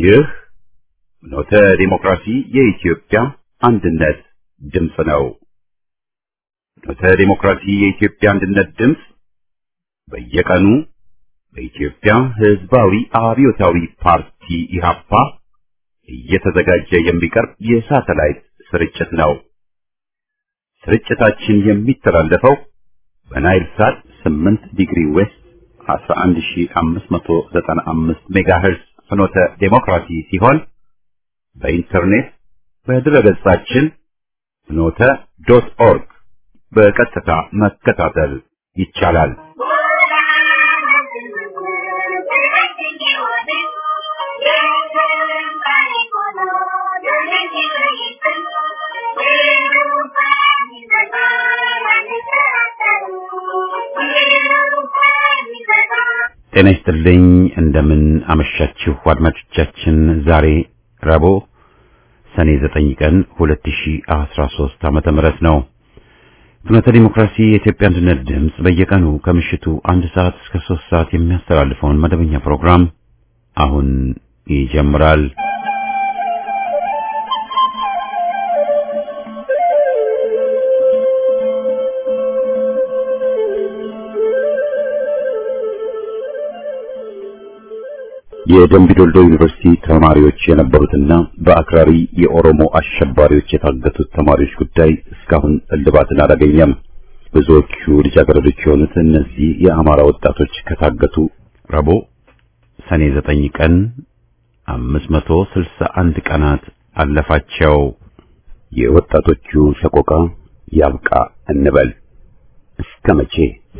ይህ ኖተ ዲሞክራሲ የኢትዮጵያ አንድነት ድምፅ ነው። ኖተ ዲሞክራሲ የኢትዮጵያ አንድነት ድምፅ በየቀኑ በኢትዮጵያ ሕዝባዊ አብዮታዊ ፓርቲ ኢህአፓ እየተዘጋጀ የሚቀርብ የሳተላይት ስርጭት ነው። ስርጭታችን የሚተላለፈው በናይል ሳት 8 ዲግሪ ዌስት 11595 ሜጋሄርዝ ፍኖተ ዴሞክራሲ ሲሆን በኢንተርኔት በድረገጻችን ፍኖተ ዶት ኦርግ በቀጥታ መከታተል ይቻላል። ጤና ይስጥልኝ። እንደምን አመሻችሁ አድማጮቻችን። ዛሬ ረቡዕ ሰኔ 9 ቀን 2013 ዓመተ ምህረት ነው። ፍኖተ ዲሞክራሲ የኢትዮጵያ አንድነት ድምፅ በየቀኑ ከምሽቱ አንድ ሰዓት እስከ ሶስት ሰዓት የሚያስተላልፈውን መደበኛ ፕሮግራም አሁን ይጀምራል። የደምቢዶልዶ ዩኒቨርሲቲ ተማሪዎች የነበሩትና በአክራሪ የኦሮሞ አሸባሪዎች የታገቱት ተማሪዎች ጉዳይ እስካሁን እልባትን አላገኘም። ብዙዎቹ ልጃገረዶች የሆኑት እነዚህ የአማራ ወጣቶች ከታገቱ ረቡዕ ሰኔ ዘጠኝ ቀን አምስት መቶ ስልሳ አንድ ቀናት አለፋቸው። የወጣቶቹ ሰቆቃ ያብቃ እንበል እስከ መቼ?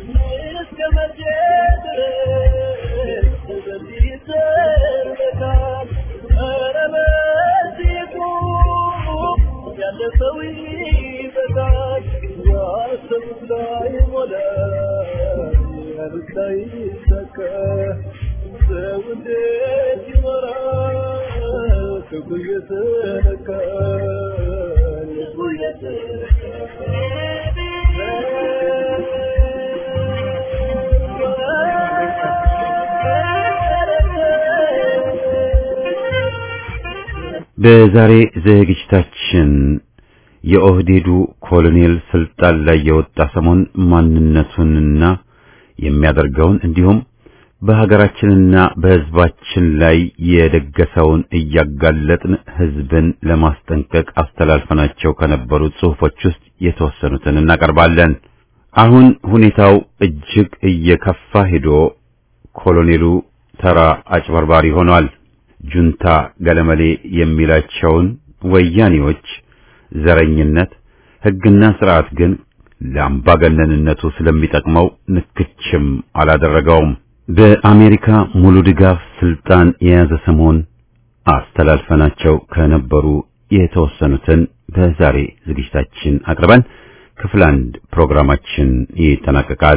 በዛሬ ዝግጅታችን የኦህዴዱ ኮሎኔል ስልጣን ላይ የወጣ ሰሞን ማንነቱንና የሚያደርገውን እንዲሁም በሀገራችንና በሕዝባችን ላይ የደገሰውን እያጋለጥን ሕዝብን ለማስጠንቀቅ አስተላልፈናቸው ከነበሩት ጽሑፎች ውስጥ የተወሰኑትን እናቀርባለን። አሁን ሁኔታው እጅግ እየከፋ ሄዶ ኮሎኔሉ ተራ አጭበርባሪ ሆኗል። ጁንታ ገለመሌ የሚላቸውን ወያኔዎች ዘረኝነት፣ ሕግና ስርዓት ግን ለአምባገነንነቱ ስለሚጠቅመው ንክችም አላደረገውም። በአሜሪካ ሙሉ ድጋፍ ስልጣን የያዘ ሰሞን አስተላልፈናቸው ከነበሩ የተወሰኑትን በዛሬ ዝግጅታችን አቅርበን ክፍል አንድ ፕሮግራማችን ይጠናቀቃል።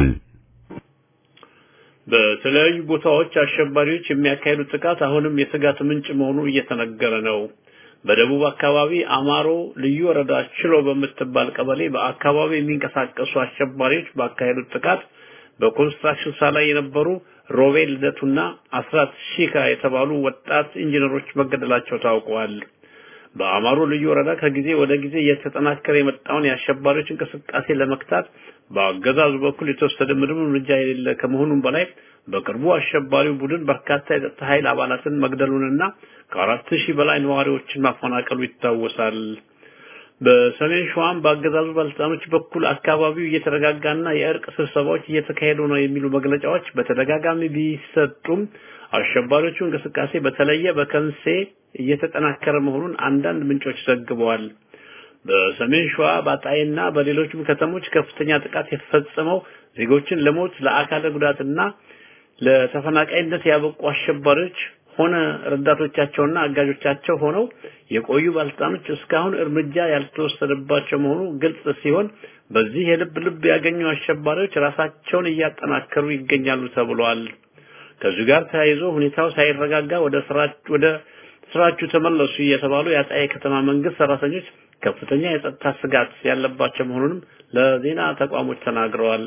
በተለያዩ ቦታዎች አሸባሪዎች የሚያካሂዱት ጥቃት አሁንም የስጋት ምንጭ መሆኑ እየተነገረ ነው። በደቡብ አካባቢ አማሮ ልዩ ወረዳ ችሎ በምትባል ቀበሌ በአካባቢ የሚንቀሳቀሱ አሸባሪዎች ባካሄዱት ጥቃት በኮንስትራክሽን ስራ ላይ የነበሩ ሮቤል ልደቱና አስራት ሺካ የተባሉ ወጣት ኢንጂነሮች መገደላቸው ታውቀዋል። በአማሮ ልዩ ወረዳ ከጊዜ ወደ ጊዜ እየተጠናከረ የመጣውን የአሸባሪዎች እንቅስቃሴ ለመክታት በአገዛዙ በኩል የተወሰደ ምንም እርምጃ የሌለ ከመሆኑም በላይ በቅርቡ አሸባሪው ቡድን በርካታ የጸጥታ ኃይል አባላትን መግደሉንና ከአራት ሺህ በላይ ነዋሪዎችን ማፈናቀሉ ይታወሳል። በሰሜን ሸዋም በአገዛዙ ባለስልጣኖች በኩል አካባቢው እየተረጋጋና የእርቅ ስብሰባዎች እየተካሄዱ ነው የሚሉ መግለጫዎች በተደጋጋሚ ቢሰጡም አሸባሪዎቹ እንቅስቃሴ በተለየ በከንሴ እየተጠናከረ መሆኑን አንዳንድ ምንጮች ዘግበዋል። በሰሜን ሸዋ በአጣይና በሌሎችም ከተሞች ከፍተኛ ጥቃት የተፈጸመው ዜጎችን ለሞት ለአካለ ጉዳትና ለተፈናቃይነት ያበቁ አሸባሪዎች ሆነ ረዳቶቻቸውና አጋዦቻቸው ሆነው የቆዩ ባለስልጣኖች እስካሁን እርምጃ ያልተወሰደባቸው መሆኑ ግልጽ ሲሆን በዚህ የልብ ልብ ያገኙ አሸባሪዎች ራሳቸውን እያጠናከሩ ይገኛሉ ተብሏል። ከዚህ ጋር ተያይዞ ሁኔታው ሳይረጋጋ ወደ ስራችሁ ወደ ስራችሁ ተመለሱ እየተባሉ የአጣዬ ከተማ መንግስት ሰራተኞች ከፍተኛ የጸጥታ ስጋት ያለባቸው መሆኑንም ለዜና ተቋሞች ተናግረዋል።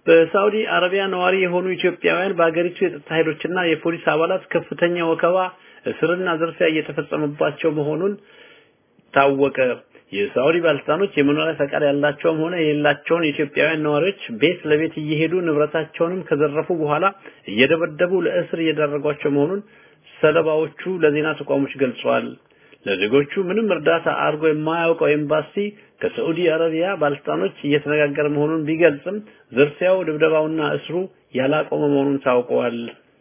በሳውዲ አረቢያ ነዋሪ የሆኑ ኢትዮጵያውያን በአገሪቱ የጸጥታ ኃይሎችና የፖሊስ አባላት ከፍተኛ ወከባ እስርና ዝርፊያ እየተፈጸመባቸው መሆኑን ታወቀ። የሳውዲ ባለስልጣኖች የመኖሪያ ፈቃድ ያላቸውም ሆነ የሌላቸውን ኢትዮጵያውያን ነዋሪዎች ቤት ለቤት እየሄዱ ንብረታቸውንም ከዘረፉ በኋላ እየደበደቡ ለእስር እየዳረጓቸው መሆኑን ሰለባዎቹ ለዜና ተቋሞች ገልጸዋል። ለዜጎቹ ምንም እርዳታ አድርጎ የማያውቀው ኤምባሲ ከሳዑዲ አረቢያ ባለስልጣኖች እየተነጋገረ መሆኑን ቢገልጽም ዝርፊያው፣ ድብደባውና እስሩ ያላቆመ መሆኑን ታውቀዋል።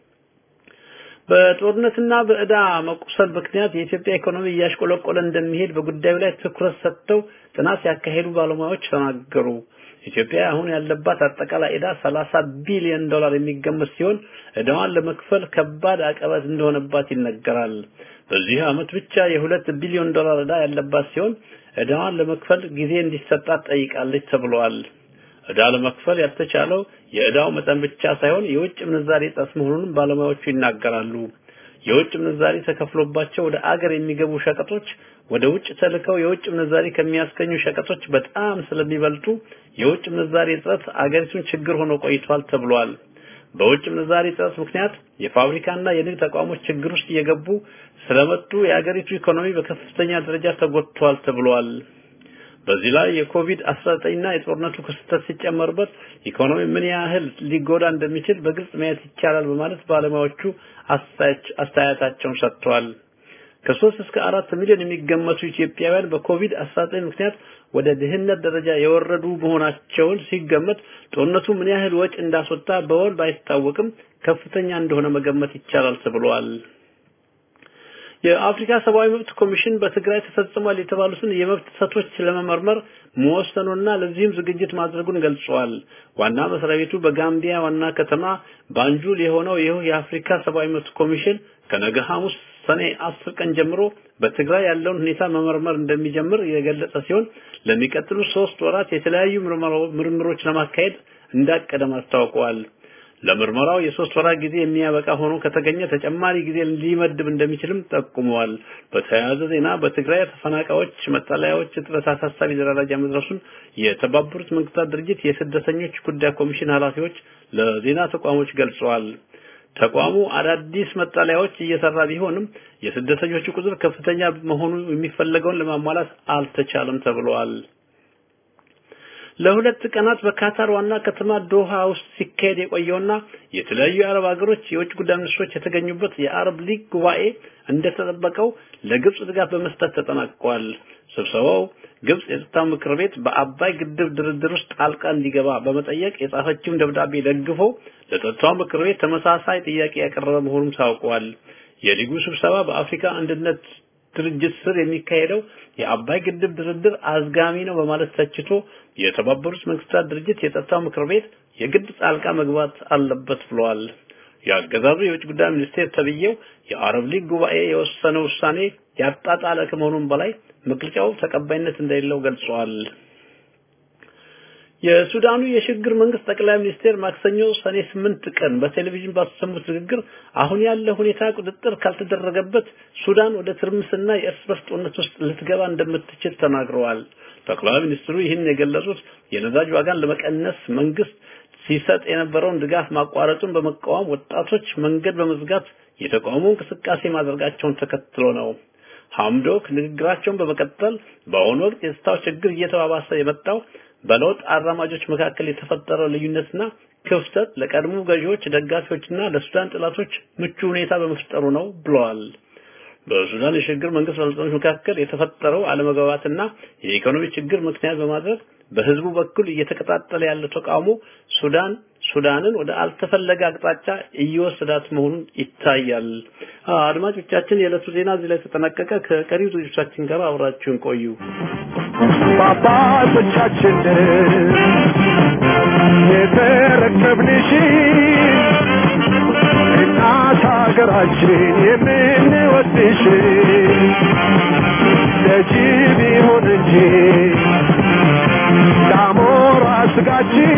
በጦርነትና በዕዳ መቁሰል ምክንያት የኢትዮጵያ ኢኮኖሚ እያሽቆለቆለ እንደሚሄድ በጉዳዩ ላይ ትኩረት ሰጥተው ጥናት ያካሄዱ ባለሙያዎች ተናገሩ። ኢትዮጵያ አሁን ያለባት አጠቃላይ ዕዳ 30 ቢሊዮን ዶላር የሚገመት ሲሆን ዕዳዋን ለመክፈል ከባድ አቀበት እንደሆነባት ይነገራል። በዚህ ዓመት ብቻ የሁለት ቢሊዮን ዶላር ዕዳ ያለባት ሲሆን ዕዳዋን ለመክፈል ጊዜ እንዲሰጣት ጠይቃለች ተብሏል። ዕዳ ለመክፈል ያልተቻለው የዕዳው መጠን ብቻ ሳይሆን የውጭ ምንዛሬ እጥረት መሆኑንም ባለሙያዎቹ ይናገራሉ። የውጭ ምንዛሬ ተከፍሎባቸው ወደ አገር የሚገቡ ሸቀጦች ወደ ውጭ ተልከው የውጭ ምንዛሬ ከሚያስገኙ ሸቀጦች በጣም ስለሚበልጡ የውጭ ምንዛሬ እጥረት አገሪቱን ችግር ሆኖ ቆይቷል ተብሏል። በውጭ ምንዛሬ እጥረት ምክንያት የፋብሪካና የንግድ ተቋሞች ችግር ውስጥ እየገቡ ስለመጡ የአገሪቱ ኢኮኖሚ በከፍተኛ ደረጃ ተጎድቷል ተብሏል። በዚህ ላይ የኮቪድ 19 እና የጦርነቱ ክስተት ሲጨመርበት ኢኮኖሚ ምን ያህል ሊጎዳ እንደሚችል በግልጽ ማየት ይቻላል በማለት ባለሙያዎቹ አስተያየታቸውን ሰጥተዋል። ከሶስት እስከ አራት ሚሊዮን የሚገመቱ ኢትዮጵያውያን በኮቪድ 19 ምክንያት ወደ ድህነት ደረጃ የወረዱ መሆናቸውን ሲገመት ጦርነቱ ምን ያህል ወጪ እንዳስወጣ በወል ባይታወቅም ከፍተኛ እንደሆነ መገመት ይቻላል ተብሏል። የአፍሪካ ሰብአዊ መብት ኮሚሽን በትግራይ ተፈጽሟል የተባሉትን የመብት ጥሰቶች ለመመርመር መወሰኑና ለዚህም ዝግጅት ማድረጉን ገልጿል። ዋና መስሪያ ቤቱ በጋምቢያ ዋና ከተማ ባንጁል የሆነው ይህ የአፍሪካ ሰብአዊ መብት ኮሚሽን ከነገ ሐሙስ ሰኔ አስር ቀን ጀምሮ በትግራይ ያለውን ሁኔታ መመርመር እንደሚጀምር የገለጸ ሲሆን ለሚቀጥሉ ሶስት ወራት የተለያዩ ምርምሮች ለማካሄድ እንዳቀደም አስታውቀዋል። ለምርመራው የሶስት ወራት ጊዜ የሚያበቃ ሆኖ ከተገኘ ተጨማሪ ጊዜ ሊመድብ እንደሚችልም ጠቁመዋል። በተያያዘ ዜና በትግራይ ተፈናቃዮች መጠለያዎች እጥረት አሳሳቢ ደረጃ መድረሱን የተባበሩት መንግስታት ድርጅት የስደተኞች ጉዳይ ኮሚሽን ኃላፊዎች ለዜና ተቋሞች ገልጸዋል። ተቋሙ አዳዲስ መጠለያዎች እየሰራ ቢሆንም የስደተኞቹ ቁጥር ከፍተኛ መሆኑ የሚፈለገውን ለማሟላት አልተቻለም ተብሏል። ለሁለት ቀናት በካታር ዋና ከተማ ዶሃ ውስጥ ሲካሄድ የቆየውና የተለያዩ የአረብ ሀገሮች የውጭ ጉዳይ ሚኒስትሮች የተገኙበት የአረብ ሊግ ጉባኤ እንደተጠበቀው ለግብጽ ድጋፍ በመስጠት ተጠናቋል። ስብሰባው ግብጽ የጸጥታው ምክር ቤት በአባይ ግድብ ድርድር ውስጥ ጣልቃ እንዲገባ በመጠየቅ የጻፈችውን ደብዳቤ ደግፎ ለጸጥታው ምክር ቤት ተመሳሳይ ጥያቄ ያቀረበ መሆኑም ታውቋል። የሊጉ ስብሰባ በአፍሪካ አንድነት ድርጅት ስር የሚካሄደው የአባይ ግድብ ድርድር አዝጋሚ ነው በማለት ተችቶ የተባበሩት መንግስታት ድርጅት የጸጥታው ምክር ቤት የግድ ጣልቃ መግባት አለበት ብለዋል። የአገዛዙ የውጭ ጉዳይ ሚኒስቴር ተብዬው የአረብ ሊግ ጉባኤ የወሰነው ውሳኔ ያጣጣለ ከመሆኑም በላይ መግለጫው ተቀባይነት እንደሌለው ገልጸዋል። የሱዳኑ የሽግግር መንግስት ጠቅላይ ሚኒስቴር ማክሰኞ ሰኔ ስምንት ቀን በቴሌቪዥን ባሰሙት ንግግር አሁን ያለ ሁኔታ ቁጥጥር ካልተደረገበት ሱዳን ወደ ትርምስና የእርስ በርስ ጦርነት ውስጥ ልትገባ እንደምትችል ተናግረዋል። ጠቅላይ ሚኒስትሩ ይህን የገለጹት የነዳጅ ዋጋን ለመቀነስ መንግስት ሲሰጥ የነበረውን ድጋፍ ማቋረጡን በመቃወም ወጣቶች መንገድ በመዝጋት የተቃውሞ እንቅስቃሴ ማድረጋቸውን ተከትሎ ነው። ሐምዶክ ንግግራቸውን በመቀጠል በአሁኑ ወቅት የጸጥታው ችግር እየተባባሰ የመጣው በለውጥ አራማጆች መካከል የተፈጠረው ልዩነትና ክፍተት ለቀድሞ ገዢዎች ደጋፊዎችና ለሱዳን ጥላቶች ምቹ ሁኔታ በመፍጠሩ ነው ብለዋል። በሱዳን የሽግግር መንግስት ባለስልጣኖች መካከል የተፈጠረው አለመግባባትና የኢኮኖሚ ችግር ምክንያት በማድረግ በህዝቡ በኩል እየተቀጣጠለ ያለው ተቃውሞ ሱዳን ሱዳንን ወደ አልተፈለገ አቅጣጫ እየወሰዳት መሆኑን ይታያል። አድማጮቻችን፣ የዕለቱ ዜና እዚህ ላይ ተጠናቀቀ። ከቀሪው ዝግጅቶቻችን ጋር አብራችሁን ቆዩ። በአባቶቻችን የተረከብንሽ እናት ሀገራችን የምንወድሽ ለጅብ ይሁን እንጂ ለአሞራ ስጋችን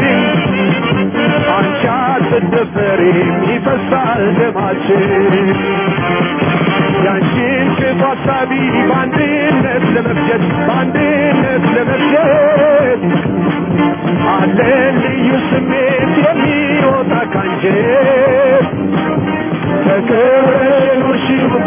አንቺ አትደፈሪም ይፈሳል ደማችን ያንቺን ክፉ ሀሳቢ በአንድነት ለመፍጀት በአንድነት ለመፍጀት አለን ልዩ ስሜት የሚወጣ ካንጀት ተከብረሽ ኑርሺው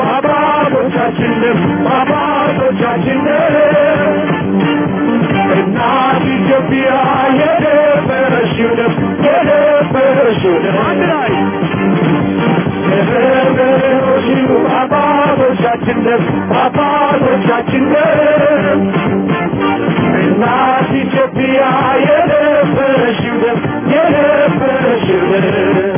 ኢትዮጵያ የደፈረሽው ደም የደፈረሽው ደም አንድ ላይ የደፈረሽው አባቶቻችን ደም አባቶቻችን ደም እናት ኢትዮጵያ የደፈረሽው ደም የደፈረሽው ደም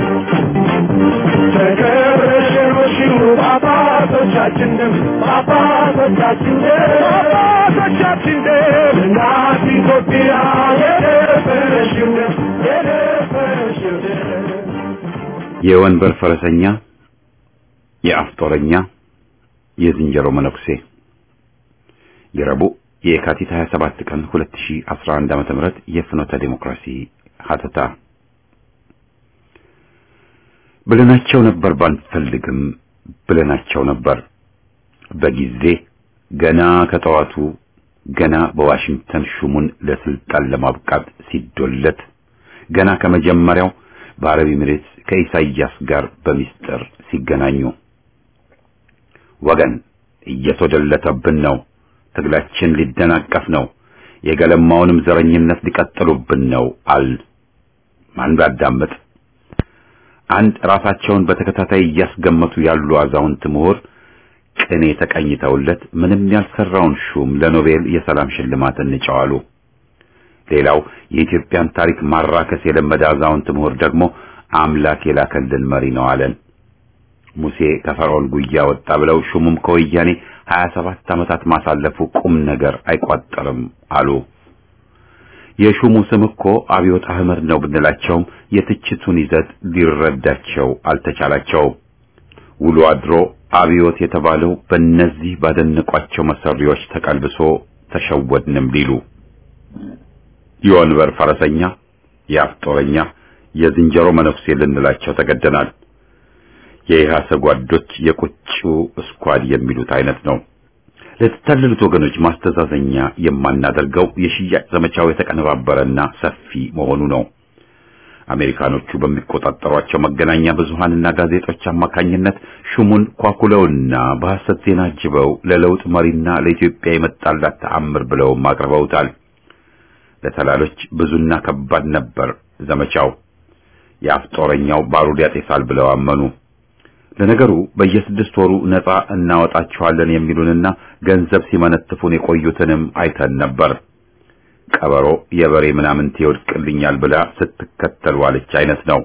ተከብረሽኖሽው አባቶቻችን ደም አባቶቻችን ደም አባቶቻችን ደም እናት ኢትዮጵያ የደፈረሽው ደም የደፈረሽው ደም የወንበር ፈረሰኛ፣ የአፍ ጦረኛ፣ የዝንጀሮ መነኩሴ የረቡዕ የካቲት 27 ቀን 2011 ዓመተ ምህረት የፍኖተ ዲሞክራሲ ሀተታ ብለናቸው ነበር ባንፈልግም ብለናቸው ነበር በጊዜ ገና ከጠዋቱ ገና በዋሽንግተን ሹሙን ለስልጣን ለማብቃት ሲዶለት ገና ከመጀመሪያው በአረብ ኤሚሬትስ ከኢሳይያስ ጋር በሚስጥር ሲገናኙ ወገን እየተወደለተብን ነው። ትግላችን ሊደናቀፍ ነው። የገለማውንም ዘረኝነት ሊቀጥሉብን ነው አል ማን ባዳምጥ አንድ ራሳቸውን በተከታታይ እያስገመቱ ያሉ አዛውንት ምሁር ቅኔ ተቀኝተውለት ምንም ያልሰራውን ሹም ለኖቤል የሰላም ሽልማት እንጨዋሉ። ሌላው የኢትዮጵያን ታሪክ ማራከስ የለመደ አዛውንት ምሁር ደግሞ አምላክ የላከልን መሪ ነው አለን። ሙሴ ከፈርዖን ጉያ ወጣ ብለው ሹሙም ከወያኔ 27 ዓመታት ማሳለፉ ቁም ነገር አይቋጠርም አሉ። የሹሙ ስም እኮ አብዮት አህመድ ነው ብንላቸውም የትችቱን ይዘት ሊረዳቸው አልተቻላቸውም። ውሎ አድሮ አብዮት የተባለው በእነዚህ ባደነቋቸው መሰሪዎች ተቀልብሶ ተሸወድንም ሊሉ የወንበር ፈረሰኛ፣ የአፍ ጦረኛ፣ የዝንጀሮ መነኩሴ ልንላቸው ተገደናል። የኢህአሰ ጓዶች የቁጩ ስኳድ የሚሉት አይነት ነው። ለተታለሉት ወገኖች ማስተዛዘኛ የማናደርገው የሽያጭ ዘመቻው የተቀነባበረና ሰፊ መሆኑ ነው። አሜሪካኖቹ በሚቆጣጠሯቸው መገናኛ ብዙሃንና ጋዜጦች አማካኝነት ሹሙን ኳኩለውና በሐሰት ዜና አጅበው ለለውጥ መሪና ለኢትዮጵያ የመጣላት ተአምር ብለውም አቅርበውታል። ለተላሎች ብዙና ከባድ ነበር ዘመቻው። የአፍ ጦረኛው ባሩድ ያጤሳል ብለው አመኑ። ለነገሩ በየስድስት ወሩ ነፃ እናወጣቸዋለን የሚሉንና ገንዘብ ሲመነትፉን የቆዩትንም አይተን ነበር። ቀበሮ የበሬ ምናምን ይወድቅልኛል ብላ ስትከተል ዋለች አይነት ነው።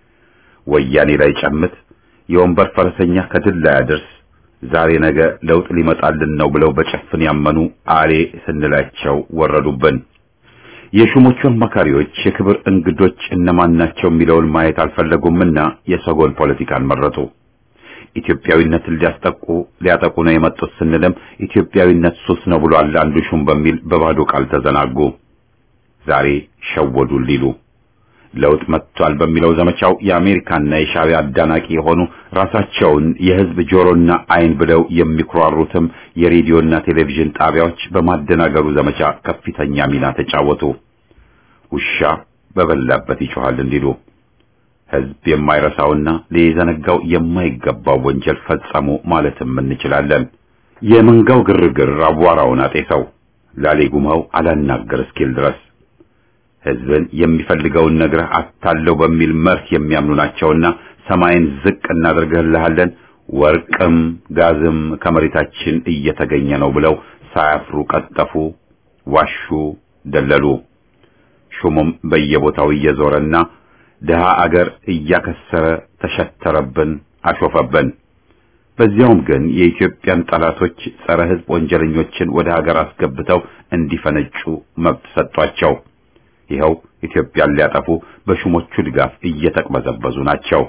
ወያኔ ላይ ጨምት፣ የወንበር ፈረሰኛ ከድል ላይ አድርስ፣ ዛሬ ነገ ለውጥ ሊመጣልን ነው ብለው በጨፍን ያመኑ አሌ ስንላቸው ወረዱብን። የሹሞቹ አማካሪዎች የክብር እንግዶች እነማን ናቸው የሚለውን ማየት አልፈለጉምና የሰጎን ፖለቲካን መረጡ። ኢትዮጵያዊነትን ሊያስጠቁ ሊያጠቁ ነው የመጡት ስንልም ኢትዮጵያዊነት ሱስ ነው ብሏል አንዱ ሹም በሚል በባዶ ቃል ተዘናጉ። ዛሬ ሸወዱን ሊሉ ለውጥ መጥቷል በሚለው ዘመቻው የአሜሪካና የሻዕቢያ አዳናቂ የሆኑ ራሳቸውን የሕዝብ ጆሮና ዓይን ብለው የሚኩራሩትም የሬዲዮና ቴሌቪዥን ጣቢያዎች በማደናገሩ ዘመቻ ከፍተኛ ሚና ተጫወቱ። ውሻ በበላበት ይጮሃል እንዲሉ ሕዝብ የማይረሳውና ሊዘነጋው የማይገባው ወንጀል ፈጸሙ ማለትም እንችላለን። የመንጋው ግርግር አቧራውን አጤሰው ላሌጉማው አላናገር እስኪል ድረስ ሕዝብን የሚፈልገውን ነግረህ አታለው በሚል መርህ የሚያምኑ ናቸውና ሰማይን ዝቅ እናደርግልሃለን፣ ወርቅም ጋዝም ከመሬታችን እየተገኘ ነው ብለው ሳያፍሩ ቀጠፉ፣ ዋሹ፣ ደለሉ። ሹሙም በየቦታው እየዞረና ድሃ አገር እያከሰረ ተሸተረብን፣ አሾፈብን። በዚያውም ግን የኢትዮጵያን ጠላቶች ጸረ ሕዝብ ወንጀለኞችን ወደ ሀገር አስገብተው እንዲፈነጩ መብት ሰጧቸው። ይኸው ኢትዮጵያን ሊያጠፉ በሹሞቹ ድጋፍ እየተቅበዘበዙ ናቸው።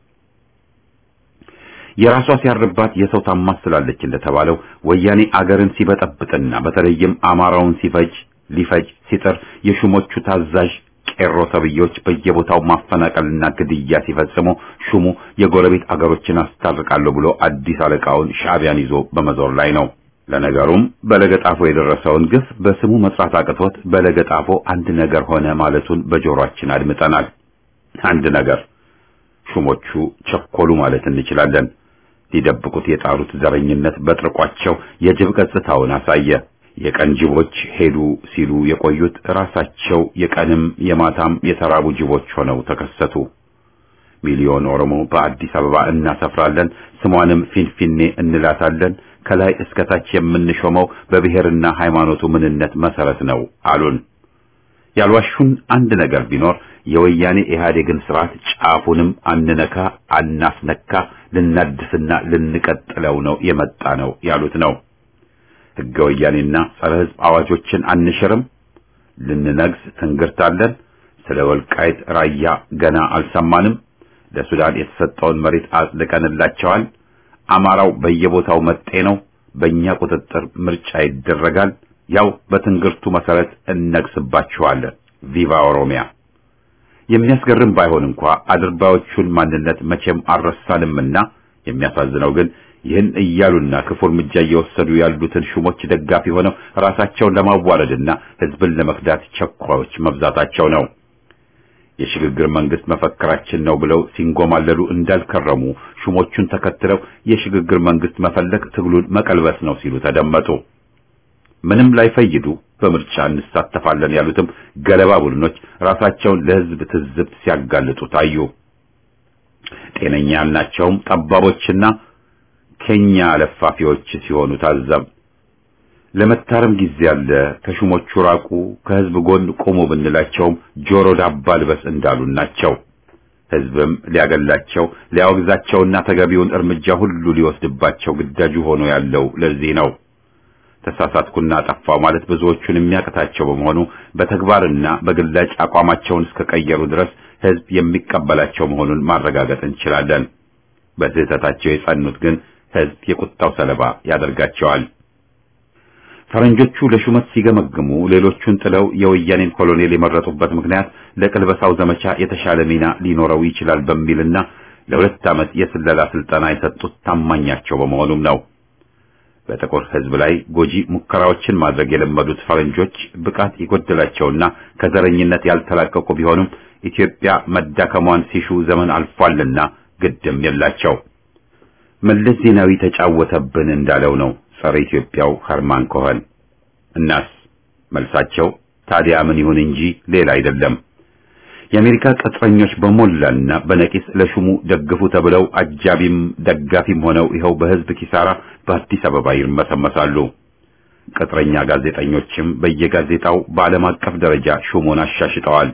የራሷ ሲያርባት የሰው ታማስ ስላለች እንደተባለው ወያኔ አገርን ሲበጠብጥና በተለይም አማራውን ሲፈጅ ሊፈጅ ሲጥር የሹሞቹ ታዛዥ ቄሮ ተብዮች በየቦታው ማፈናቀልና ግድያ ሲፈጽሙ ሹሙ የጎረቤት አገሮችን አስታርቃለሁ ብሎ አዲስ አለቃውን ሻዕቢያን ይዞ በመዞር ላይ ነው። ለነገሩም በለገጣፎ የደረሰውን ግፍ በስሙ መጥራት አቅቶት በለገጣፎ አንድ ነገር ሆነ ማለቱን በጆሮአችን አድምጠናል። አንድ ነገር ሹሞቹ ቸኮሉ ማለት እንችላለን። ሊደብቁት የጣሩት ዘረኝነት በጥርቋቸው የጅብ ገጽታውን አሳየ። የቀን ጅቦች ሄዱ ሲሉ የቆዩት ራሳቸው የቀንም የማታም የተራቡ ጅቦች ሆነው ተከሰቱ። ሚሊዮን ኦሮሞ በአዲስ አበባ እናሰፍራለን፣ ስሟንም ፊንፊኔ እንላታለን፣ ከላይ እስከ ታች የምንሾመው በብሔርና ሃይማኖቱ ምንነት መሰረት ነው አሉን። ያልዋሹን አንድ ነገር ቢኖር የወያኔ ኢህአዴግን ስርዓት ጫፉንም አንነካ አናስነካ ልናድስና ልንቀጥለው ነው የመጣ ነው ያሉት ነው። ሕገ ወያኔና ጸረ ሕዝብ አዋጆችን አንሽርም፣ ልንነግስ ትንግርታለን፣ ስለ ወልቃይት ራያ ገና አልሰማንም፣ ለሱዳን የተሰጠውን መሬት አጽድቀንላቸዋል፣ አማራው በየቦታው መጤ ነው፣ በእኛ ቁጥጥር ምርጫ ይደረጋል፣ ያው በትንግርቱ መሰረት እነግስባችኋለን። ቪቫ ኦሮሚያ። የሚያስገርም ባይሆን እንኳ አድርባዮቹን ማንነት መቼም አልረሳንምና የሚያሳዝነው ግን ይህን እያሉና ክፉ እርምጃ እየወሰዱ ያሉትን ሹሞች ደጋፊ ሆነው ራሳቸውን ለማዋረድና ህዝብን ለመክዳት ቸኳዮች መብዛታቸው ነው። የሽግግር መንግስት መፈክራችን ነው ብለው ሲንጎማለሉ እንዳልከረሙ ሹሞቹን ተከትለው የሽግግር መንግስት መፈለግ ትግሉን መቀልበስ ነው ሲሉ ተደመጡ። ምንም ላይፈይዱ በምርጫ እንሳተፋለን ያሉትም ገለባ ቡድኖች ራሳቸውን ለህዝብ ትዝብት ሲያጋልጡ ታዩ። ጤነኛ ያልናቸውም ጠባቦችና ከኛ ለፋፊዎች ሲሆኑ ታዘብ። ለመታረም ጊዜ አለ፣ ከሹሞቹ ራቁ፣ ከህዝብ ጎን ቆሙ ብንላቸውም ጆሮ ዳባ ልበስ እንዳሉን ናቸው። ህዝብም ሊያገላቸው ሊያወግዛቸውና ተገቢውን እርምጃ ሁሉ ሊወስድባቸው ግዳጁ ሆኖ ያለው ለዚህ ነው። ተሳሳትኩና ጠፋው ማለት ብዙዎቹን የሚያቅታቸው በመሆኑ በተግባርና በግላጭ አቋማቸውን እስከቀየሩ ድረስ ህዝብ የሚቀበላቸው መሆኑን ማረጋገጥ እንችላለን። በስህተታቸው የጸኑት ግን ህዝብ የቁጣው ሰለባ ያደርጋቸዋል። ፈረንጆቹ ለሹመት ሲገመግሙ ሌሎቹን ጥለው የወያኔን ኮሎኔል የመረጡበት ምክንያት ለቅልበሳው ዘመቻ የተሻለ ሚና ሊኖረው ይችላል በሚልና ለሁለት ዓመት የስለላ ስልጠና የሰጡት ታማኛቸው በመሆኑም ነው። በጥቁር ህዝብ ላይ ጎጂ ሙከራዎችን ማድረግ የለመዱት ፈረንጆች ብቃት የጎደላቸውና ከዘረኝነት ያልተላቀቁ ቢሆኑም ኢትዮጵያ መዳከሟን ሲሹ ዘመን አልፏልና ግድም የላቸው። መለስ ዜናዊ ተጫወተብን እንዳለው ነው ጸረ ኢትዮጵያው ኸርማን ኮኸን። እናስ መልሳቸው ታዲያ ምን ይሁን እንጂ ሌላ አይደለም። የአሜሪካ ቅጥረኞች በሞላና በነቂስ ለሹሙ ደግፉ ተብለው አጃቢም ደጋፊም ሆነው ይኸው በህዝብ ኪሳራ በአዲስ አበባ ይርመሰመሳሉ። ቅጥረኛ ጋዜጠኞችም በየጋዜጣው በዓለም አቀፍ ደረጃ ሹሙን አሻሽጠዋል።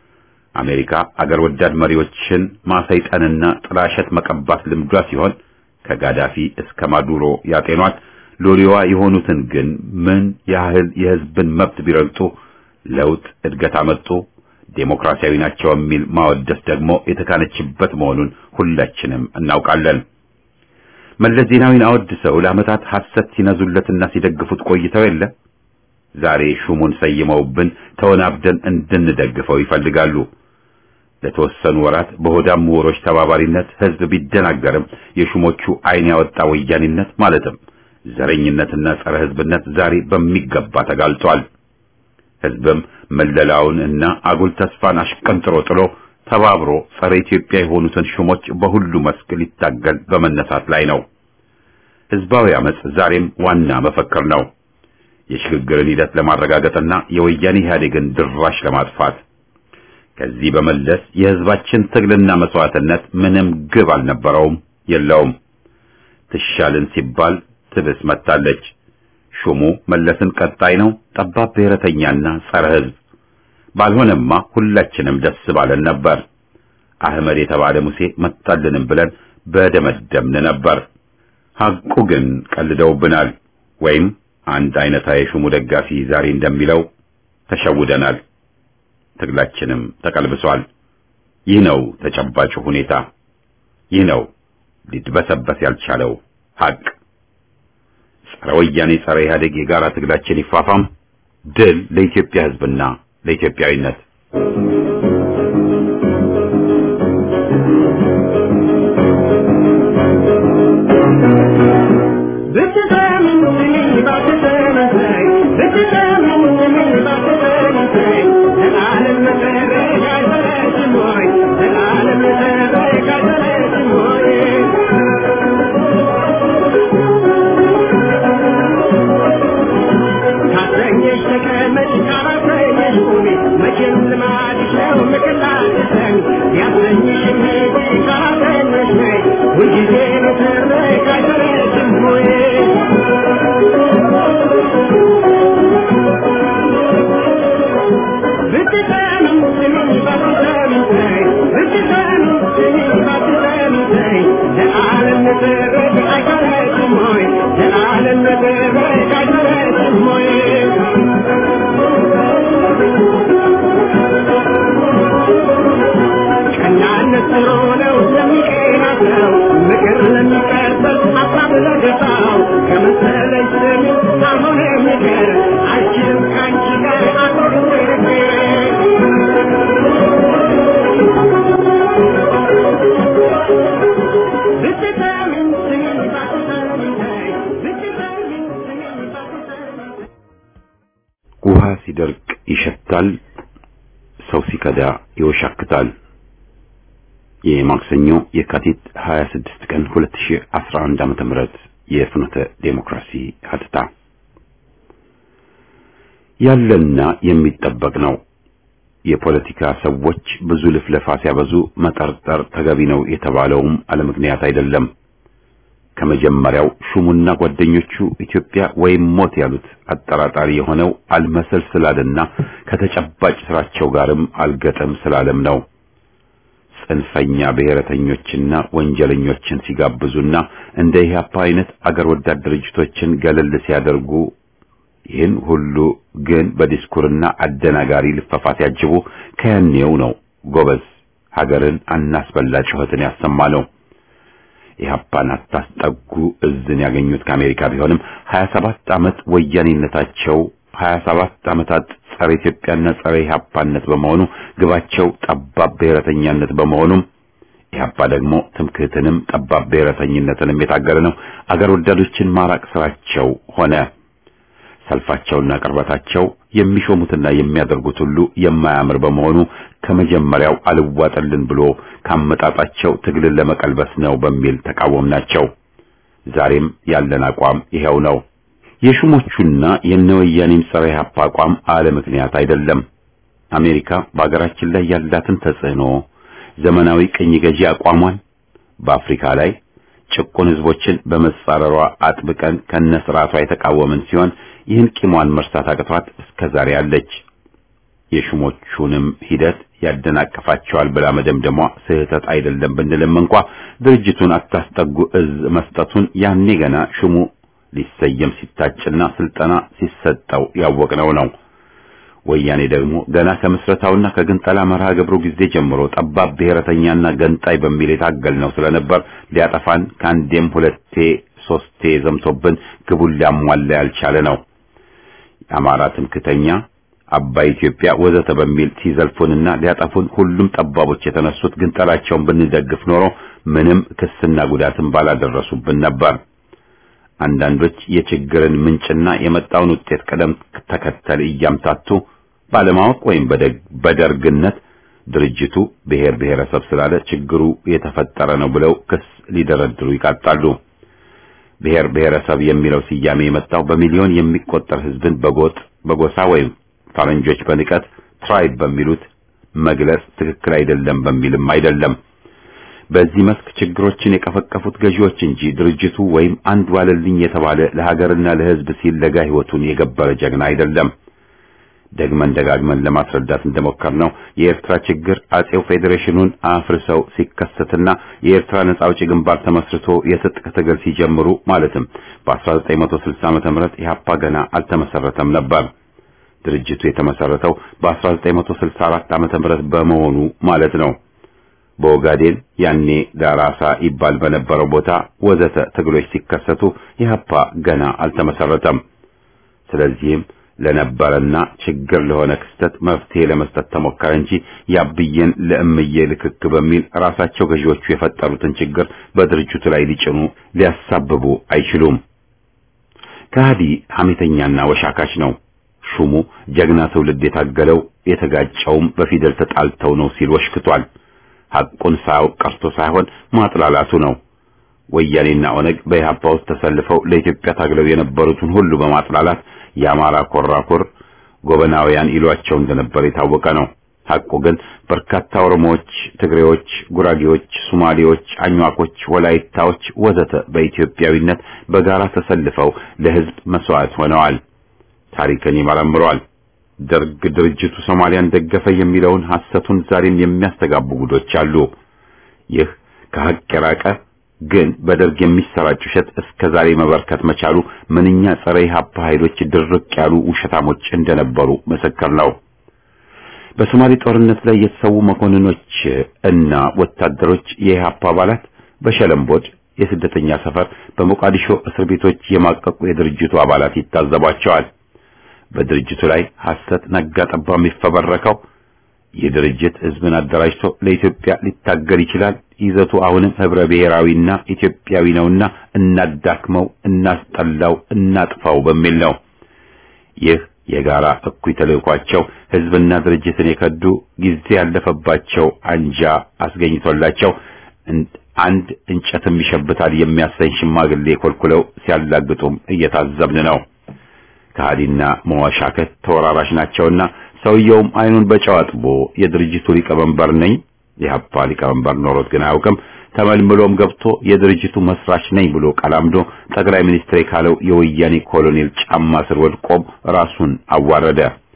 አሜሪካ አገር ወዳድ መሪዎችን ማሰይጠንና ጥላሸት መቀባት ልምዷ ሲሆን ከጋዳፊ እስከ ማዱሮ ያጤኗት ሎሌዋ የሆኑትን ግን ምን ያህል የህዝብን መብት ቢረግጡ ለውጥ እድገት አመጡ ዴሞክራሲያዊ ናቸው የሚል ማወደስ ደግሞ የተካነችበት መሆኑን ሁላችንም እናውቃለን። መለስ ዜናዊን አወድሰው ለዓመታት ሐሰት ሲነዙለትና ሲደግፉት ቆይተው የለ ዛሬ ሹሙን ሰይመውብን ተወናብደን እንድንደግፈው ይፈልጋሉ። ለተወሰኑ ወራት በሆዳም ምሁሮች ተባባሪነት ህዝብ ቢደናገርም የሹሞቹ ዓይን ያወጣ ወያኔነት ማለትም ዘረኝነትና ጸረ ህዝብነት ዛሬ በሚገባ ተጋልጧል። ህዝብም መለላውን እና አጉል ተስፋን አሽቀንጥሮ ጥሎ ተባብሮ ጸረ ኢትዮጵያ የሆኑትን ሹሞች በሁሉ መስክ ሊታገል በመነሳት ላይ ነው። ህዝባዊ አመጽ ዛሬም ዋና መፈክር ነው። የሽግግርን ሂደት ለማረጋገጥና የወያኔ ኢህአዴግን ድራሽ ለማጥፋት ከዚህ በመለስ የህዝባችን ትግልና መስዋዕትነት ምንም ግብ አልነበረውም፣ የለውም። ትሻልን ሲባል ትብስ መታለች። ሹሙ መለስን ቀጣይ ነው፣ ጠባብ ብሔረተኛና ጸረ ህዝብ። ባልሆነማ ሁላችንም ደስ ባለን ነበር። አህመድ የተባለ ሙሴ መጣልንም ብለን በደመደምን ነበር። ሐቁ ግን ቀልደውብናል። ወይም አንድ አይነታ የሹሙ ደጋፊ ዛሬ እንደሚለው ተሸውደናል። ትግላችንም ተቀልብሷል። ይህ ነው ተጨባጭ ሁኔታ። ይህ ነው ሊድበሰበስ ያልቻለው ሐቅ። ጸረ ወያኔ ጸረ ኢህአዴግ የጋራ ትግላችን ይፋፋም። ድል ለኢትዮጵያ ህዝብና ለኢትዮጵያዊነት። Thank መቼም ልማድሽ ነው ምክላትሰኝ ያሰኝሽ ሜቴ ካላገኘሽ ነይ ሁልጊዜ ንትርክ አይሰለችም ሆይ ብትሰሚኝ ስሚኝ ባትሰሚኝ ተይ ብትሰሚኝ ስሚኝ ባትሰሚኝ ተይ ለዓለም ንትርክ አይሰለችም ሆይ ለዓለም ንትርክ አይሰለችም ሆይ ቀናነት ጥሩ ነው ለሚቀና ሰው ምክር ለሚቀበል ሀሳብ ለገባው ከመሰለኝ ስሚ ካልሆነ ምክር አልችልም ከአንቺ ጋር አትወርቅ ብትሰሚኝ ስሚኝ ባትሰሚኝ ተይ ብትሰሚኝ ስሚኝ ባትሰሚኝ ውሃ ሲደርቅ ይሸታል፣ ሰው ሲከዳ ይወሻክታል። የማክሰኞ የካቲት 26 ቀን 2011 ዓመተ ምህረት የፍኖተ ዴሞክራሲ ሀተታ ያለና የሚጠበቅ ነው። የፖለቲካ ሰዎች ብዙ ልፍለፋ ሲያበዙ መጠርጠር ተገቢ ነው የተባለውም አለምክንያት አይደለም። ከመጀመሪያው ሹሙና ጓደኞቹ ኢትዮጵያ ወይም ሞት ያሉት አጠራጣሪ የሆነው አልመሰል ስላለና ከተጨባጭ ስራቸው ጋርም አልገጠም ስላለም ነው። ጽንፈኛ ብሔረተኞችና ወንጀለኞችን ሲጋብዙና እንደ ኢህአፓ አይነት አገር ወዳድ ድርጅቶችን ገለል ሲያደርጉ ይህን ሁሉ ግን በዲስኩርና አደናጋሪ ልፈፋ ሲያጅቡ ከያኔው ነው ጎበዝ ሀገርን አናስበላ ጩኸትን ያሰማ ነው። ኢህአፓን አታስጠጉ እዝን ያገኙት ከአሜሪካ ቢሆንም 27 ዓመት ወያኔነታቸው 27 ዓመታት ጸረ ኢትዮጵያና ጸረ ኢህአፓነት በመሆኑ ግባቸው ጠባብ ብሔረተኛነት በመሆኑም ኢህአፓ ደግሞ ትምክህትንም ጠባብ ብሔረተኝነትንም የታገለ ነው። አገር ወዳዶችን ማራቅ ስራቸው ሆነ። ሰልፋቸውና ቅርበታቸው የሚሾሙትና የሚያደርጉት ሁሉ የማያምር በመሆኑ ከመጀመሪያው አልዋጠልን ብሎ ካመጣጣቸው ትግልን ለመቀልበስ ነው በሚል ተቃወምናቸው። ዛሬም ያለን አቋም ይሄው ነው። የሹሞቹና የነወያኔም ጸረ ኢህአፓ አቋም አለ ምክንያት አይደለም። አሜሪካ በአገራችን ላይ ያላትን ተጽዕኖ ዘመናዊ ቅኝ ገዢ አቋሟን በአፍሪካ ላይ ጭቁን ህዝቦችን በመጻረሯ አጥብቀን ከነስርዓቷ የተቃወምን ሲሆን ይህን ቂሟን መርሳት አቅቷት እስከ ዛሬ አለች። የሹሞቹንም ሂደት ያደናቀፋቸዋል ብላ መደምደሟ ስህተት አይደለም ብንልም እንኳ ድርጅቱን አታስጠጉ እዝ መስጠቱን ያኔ ገና ሹሙ ሊሰየም ሲታጭና ስልጠና ሲሰጠው ያወቅነው ነው። ወያኔ ደግሞ ገና ከምስረታውና ከግንጠላ መርሃ ግብሩ ጊዜ ጀምሮ ጠባብ ብሔረተኛና ገንጣይ በሚል የታገልነው ስለነበር ሊያጠፋን ከአንዴም ሁለቴ ሶስቴ ዘምቶብን ግቡን ሊያሟላ ያልቻለ ነው። የአማራ ትምክተኛ፣ አባይ ኢትዮጵያ ወዘተ በሚል ሲዘልፉንና ሊያጠፉን ሁሉም ጠባቦች የተነሱት ግንጠላቸውን ብንደግፍ ኖሮ ምንም ክስና ጉዳትን ባላደረሱብን ነበር። አንዳንዶች የችግርን ምንጭና የመጣውን ውጤት ቅደም ተከተል እያምታቱ ባለማወቅ ወይም በደርግነት ድርጅቱ ብሔር ብሔረሰብ ስላለ ችግሩ የተፈጠረ ነው ብለው ክስ ሊደረድሩ ይቃጣሉ። ብሔር ብሔረሰብ የሚለው ስያሜ የመጣው በሚሊዮን የሚቆጠር ሕዝብን በጎጥ በጎሳ ወይም ፈረንጆች በንቀት ትራይብ በሚሉት መግለጽ ትክክል አይደለም በሚልም አይደለም። በዚህ መስክ ችግሮችን የቀፈቀፉት ገዢዎች እንጂ ድርጅቱ ወይም አንድ ዋለልኝ የተባለ ለሀገርና ለሕዝብ ሲል ለጋ ሕይወቱን የገበረ ጀግና አይደለም። ደግመን ደጋግመን ለማስረዳት እንደሞከርነው የኤርትራ ችግር አጼው ፌዴሬሽኑን አፍርሰው ሲከሰትና የኤርትራ ነጻ አውጪ ግንባር ተመስርቶ የትጥቅ ትግል ሲጀምሩ ማለትም በ1960 ዓመተ ምህረት ኢህአፓ ገና አልተመሰረተም ነበር። ድርጅቱ የተመሰረተው በ1964 ዓመተ ምህረት በመሆኑ ማለት ነው። በኦጋዴን ያኔ ዳራሳ ይባል በነበረው ቦታ ወዘተ ትግሎች ሲከሰቱ ኢህአፓ ገና አልተመሰረተም። ስለዚህም ለነበረና ችግር ለሆነ ክስተት መፍትሄ ለመስጠት ተሞከረ እንጂ ያብዬን ለእምዬ ልክክ በሚል ራሳቸው ገዢዎቹ የፈጠሩትን ችግር በድርጅቱ ላይ ሊጭኑ ሊያሳብቡ አይችሉም። ከሃዲ ሐሜተኛና ወሻካች ነው። ሹሙ ጀግና ትውልድ የታገለው የተጋጨውም በፊደል ተጣልተው ነው ሲል ወሽክቷል። ሐቁን ሳያውቅ ቀርቶ ሳይሆን ማጥላላቱ ነው። ወያኔና ኦነግ በኢህአፓ ውስጥ ተሰልፈው ለኢትዮጵያ ታግለው የነበሩትን ሁሉ በማጥላላት የአማራ ኮራኩር ጎበናውያን ይሏቸው እንደነበር የታወቀ ነው። ሐቁ ግን በርካታ ኦሮሞዎች፣ ትግሬዎች፣ ጉራጌዎች፣ ሶማሌዎች፣ አኟኮች፣ ወላይታዎች ወዘተ በኢትዮጵያዊነት በጋራ ተሰልፈው ለሕዝብ መስዋዕት ሆነዋል። ታሪክን ይመረምረዋል። ደርግ ድርጅቱ ሶማሊያን ደገፈ የሚለውን ሐሰቱን ዛሬም የሚያስተጋቡ ጉዶች አሉ። ይህ ከሐቅ የራቀ ግን በደርግ የሚሰራጭ ውሸት እስከ ዛሬ መበርከት መቻሉ ምንኛ ጸረ ኢህአፓ ኃይሎች ድርቅ ያሉ ውሸታሞች እንደነበሩ ምስክር ነው። በሶማሌ ጦርነት ላይ የተሰዉ መኮንኖች እና ወታደሮች የኢህአፓ አባላት በሸለምቦድ የስደተኛ ሰፈር በሞቃዲሾ እስር ቤቶች የማቀቁ የድርጅቱ አባላት ይታዘቧቸዋል። በድርጅቱ ላይ ሐሰት ነጋ ጠባ የሚፈበረከው ይህ ድርጅት ህዝብን አደራጅቶ ለኢትዮጵያ ሊታገል ይችላል፣ ይዘቱ አሁንም ህብረ ብሔራዊና ኢትዮጵያዊ ነውና እናዳክመው፣ እናስጠላው፣ እናጥፋው በሚል ነው። ይህ የጋራ እኩይ ተልእኳቸው ህዝብና ድርጅትን የከዱ ጊዜ ያለፈባቸው አንጃ አስገኝቶላቸው አንድ እንጨትም ይሸብታል የሚያሰኝ ሽማግሌ ኮልኩለው ሲያላግጡም እየታዘብን ነው። ከሃዲና መዋሻከት ተወራራሽ ናቸውና ሰውየውም አይኑን በጨው አጥቦ የድርጅቱ ሊቀመንበር ነኝ የሀፓ ሊቀመንበር ኖሮት ግን አያውቅም ተመልምሎም ገብቶ የድርጅቱ መስራች ነኝ ብሎ ቀላምዶ ጠቅላይ ሚኒስትር ካለው የወያኔ ኮሎኔል ጫማ ስር ወድቆም ራሱን አዋረደ።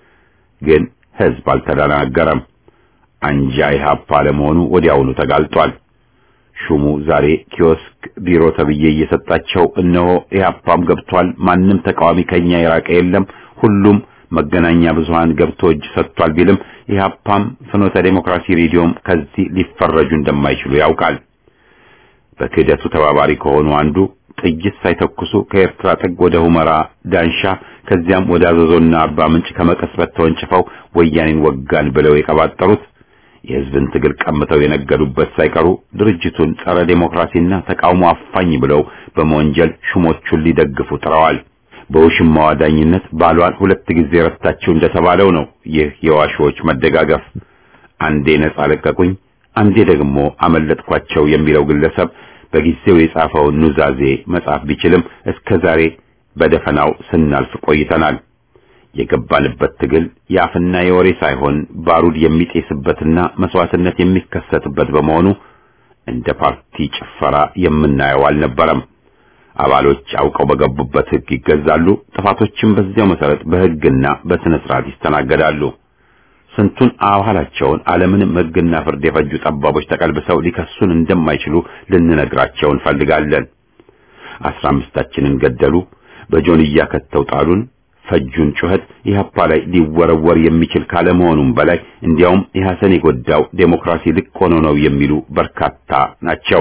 ግን ህዝብ አልተደናገረም። አንጃ የሀፓ ለመሆኑ ወዲያውኑ ተጋልጧል። ሹሙ ዛሬ ኪዮስክ ቢሮ ተብዬ እየሰጣቸው እነሆ ኢህአፓም ገብቷል። ማንም ተቃዋሚ ከኛ የራቀ የለም። ሁሉም መገናኛ ብዙሃን ገብቶ እጅ ሰጥቷል ቢልም ኢህአፓም ፍኖተ ዴሞክራሲ ሬዲዮም ከዚህ ሊፈረጁ እንደማይችሉ ያውቃል። በክህደቱ ተባባሪ ከሆኑ አንዱ ጥይት ሳይተኩሱ ከኤርትራ ጥግ ወደ ሁመራ ዳንሻ ከዚያም ወደ አዘዞና አርባ ምንጭ ከመቀስበት ተወንጭፈው ወያኔን ወጋን ብለው የቀባጠሩት የህዝብን ትግል ቀምተው የነገዱበት ሳይቀሩ ድርጅቱን ጸረ ዴሞክራሲና ተቃውሞ አፋኝ ብለው በመወንጀል ሹሞቹን ሊደግፉ ጥረዋል። በውሽማዋ ዳኝነት ባሏን ሁለት ጊዜ ረታችሁ እንደተባለው ነው። ይህ የዋሾዎች መደጋገፍ አንዴ ነጻ ለቀቁኝ፣ አንዴ ደግሞ አመለጥኳቸው የሚለው ግለሰብ በጊዜው የጻፈውን ኑዛዜ መጻፍ ቢችልም እስከ ዛሬ በደፈናው ስናልፍ ቆይተናል። የገባንበት ትግል የአፍና የወሬ ሳይሆን ባሩድ የሚጤስበትና መስዋዕትነት የሚከሰትበት በመሆኑ እንደ ፓርቲ ጭፈራ የምናየው አልነበረም። አባሎች አውቀው በገቡበት ሕግ ይገዛሉ። ጥፋቶችም በዚያው መሰረት በሕግና በስነ ስርዓት ይስተናገዳሉ። ስንቱን አባላቸውን አለምንም ሕግና ፍርድ የፈጁ ጠባቦች ተቀልብሰው ሊከሱን እንደማይችሉ ልንነግራቸው እንፈልጋለን። አስራ አምስታችንን ገደሉ፣ በጆንያ ከተው ጣሉን፣ ፈጁን ጩኸት ኢህአፓ ላይ ሊወረወር የሚችል ካለመሆኑም በላይ እንዲያውም ኢህአሰን የጎዳው ዴሞክራሲ ልቅ ሆኖ ነው የሚሉ በርካታ ናቸው።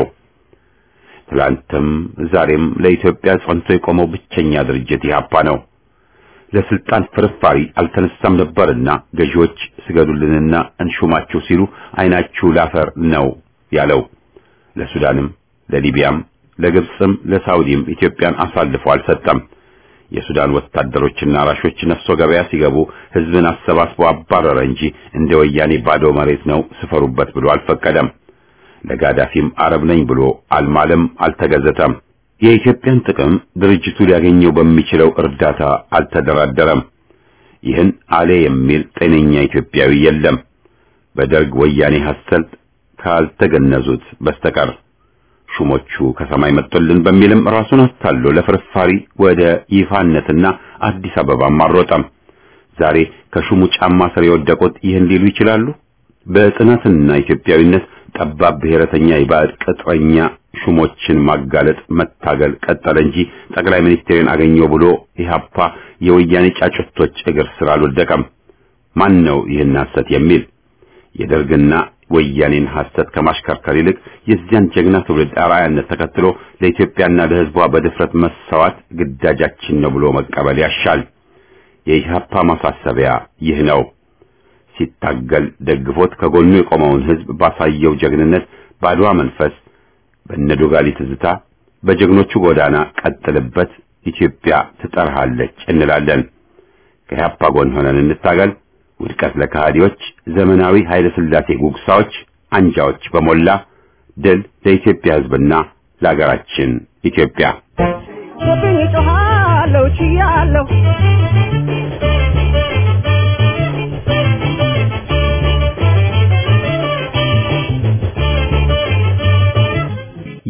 ትላንትም ዛሬም ለኢትዮጵያ ጸንቶ የቆመው ብቸኛ ድርጅት ኢህአፓ ነው። ለስልጣን ፍርፋሪ አልተነሳም ነበርና ገዢዎች ስገዱልንና እንሹማችሁ ሲሉ አይናችሁ ላፈር ነው ያለው። ለሱዳንም፣ ለሊቢያም፣ ለግብፅም ለሳውዲም ኢትዮጵያን አሳልፎ አልሰጠም። የሱዳን ወታደሮችና አራሾች ነፍሶ ገበያ ሲገቡ ህዝብን አሰባስቦ አባረረ እንጂ እንደ ወያኔ ባዶ መሬት ነው ስፈሩበት ብሎ አልፈቀደም። ለጋዳፊም አረብ ነኝ ብሎ አልማለም፣ አልተገዘተም። የኢትዮጵያን ጥቅም ድርጅቱ ሊያገኘው በሚችለው እርዳታ አልተደራደረም። ይህን አሌ የሚል ጤነኛ ኢትዮጵያዊ የለም በደርግ ወያኔ ሐሰት ካልተገነዙት በስተቀር። ሹሞቹ ከሰማይ መጥቶልን በሚልም ራሱን አታሎ ለፍርፋሪ ወደ ይፋነትና አዲስ አበባም አልሮጠም። ዛሬ ከሹሙ ጫማ ስር የወደቁት ይህን ሊሉ ይችላሉ። በጽናትና ኢትዮጵያዊነት ጠባብ ብሔረተኛ የባዕድ ቅጥረኛ ሹሞችን ማጋለጥ መታገል ቀጠለ እንጂ ጠቅላይ ሚኒስትርን አገኘው ብሎ ኢህአፓ የወያኔ ጫጩቶች እግር ስር አልወደቀም። ማን ነው ይህን ሐሰት የሚል? የደርግና ወያኔን ሐሰት ከማሽከርከር ይልቅ የዚያን ጀግና ትውልድ አርአያነት ተከትሎ ለኢትዮጵያና ለሕዝቧ በድፍረት መሰዋት ግዳጃችን ነው ብሎ መቀበል ያሻል። የኢህአፓ ማሳሰቢያ ይህ ነው። ሲታገል ደግፎት ከጎኑ የቆመውን ሕዝብ ባሳየው ጀግንነት ባድዋ መንፈስ በነዶጋሊ ትዝታ በጀግኖቹ ጎዳና ቀጥልበት፣ ኢትዮጵያ ትጠርሃለች እንላለን። ከኢህአፓ ጎን ሆነን እንታገል። ውድቀት ለከሃዲዎች፣ ዘመናዊ ኃይለ ሥላሴ ጉግሳዎች፣ አንጃዎች በሞላ ድል ለኢትዮጵያ ሕዝብና ለሀገራችን ኢትዮጵያ። ጮኻለሁ ችያለሁ